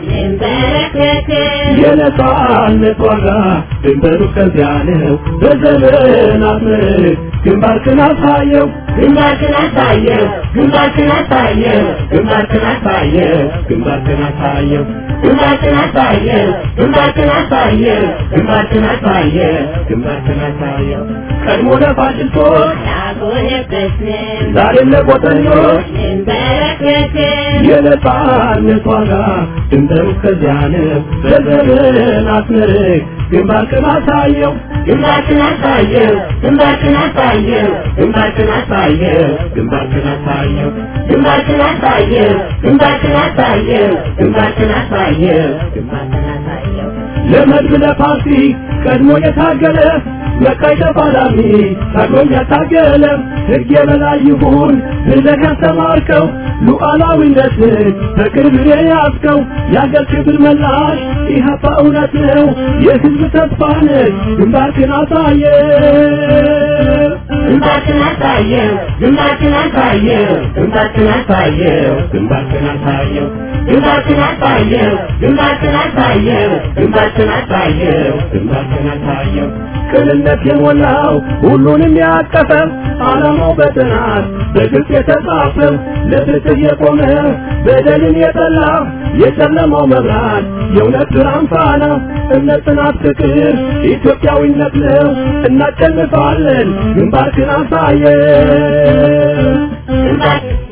የነጻነት ዋጋ ድንበሩ ከዚያ ነው። በዘመናት ምርት ግንባርክን አሳየው ግንባርክን አሳየው ግንባርክን አሳየው ግንባርክን አሳየው ግንባርክን አሳየው ግንባርክን አሳየው ግንባርክን አሳየው ግንባርክን አሳየው ግንባርክን አሳየው ቀድሞ ለፋሽስቶች ዛሬም ለቆጠኞች የነጻነት ዋጋ ድንበሩ ከዚያ ነው። በዘመናት ምርት ግንባርክን አሳየው ግንባርክን አሳየው ግንባርክን አሳየው ግንባርክን አሳየው ግንባርክን አሳየው ግንባርክን አሳየው ግንባርክን አሳየው ግንባርክን አሳየው ግንባርክን አሳየው ለመድብ ለፓርቲ ቀድሞ የታገለ መቃይ ተፋላሚ ታግሎኝ ያታገለ ሕግ የበላይ ይሁን ብለህ ያስተማርከው ሉዓላዊነትን በቅርብ የያዝከው የአገር ክብር መላሽ ኢህአፓ እውነት ነው የሕዝብ ተስፋ ነህ ግንባርክን አሳየ ግንባርክን አሳየው ግንባርክን አሳየው ግንባርክን አሳየው ግንባርክን አሳየው ግንባርክን አሳየው ግንባርክን አሳየው ግንባርክን አሳየው ግንባርክን አሳየው ቅንነት የሞላው ሁሉንም ያቀፈ ዓላማው በጥናት በግልጽ የተጻፈ ለፍትህ የቆመ በደልን የጠላ የጨለማው መብራት የእውነት ብርሃን ፋና እምነት፣ ጽናት፣ ፍቅር ኢትዮጵያዊነት ነው። እናሸንፋለን። ግንባርክን አሳየ ግንባር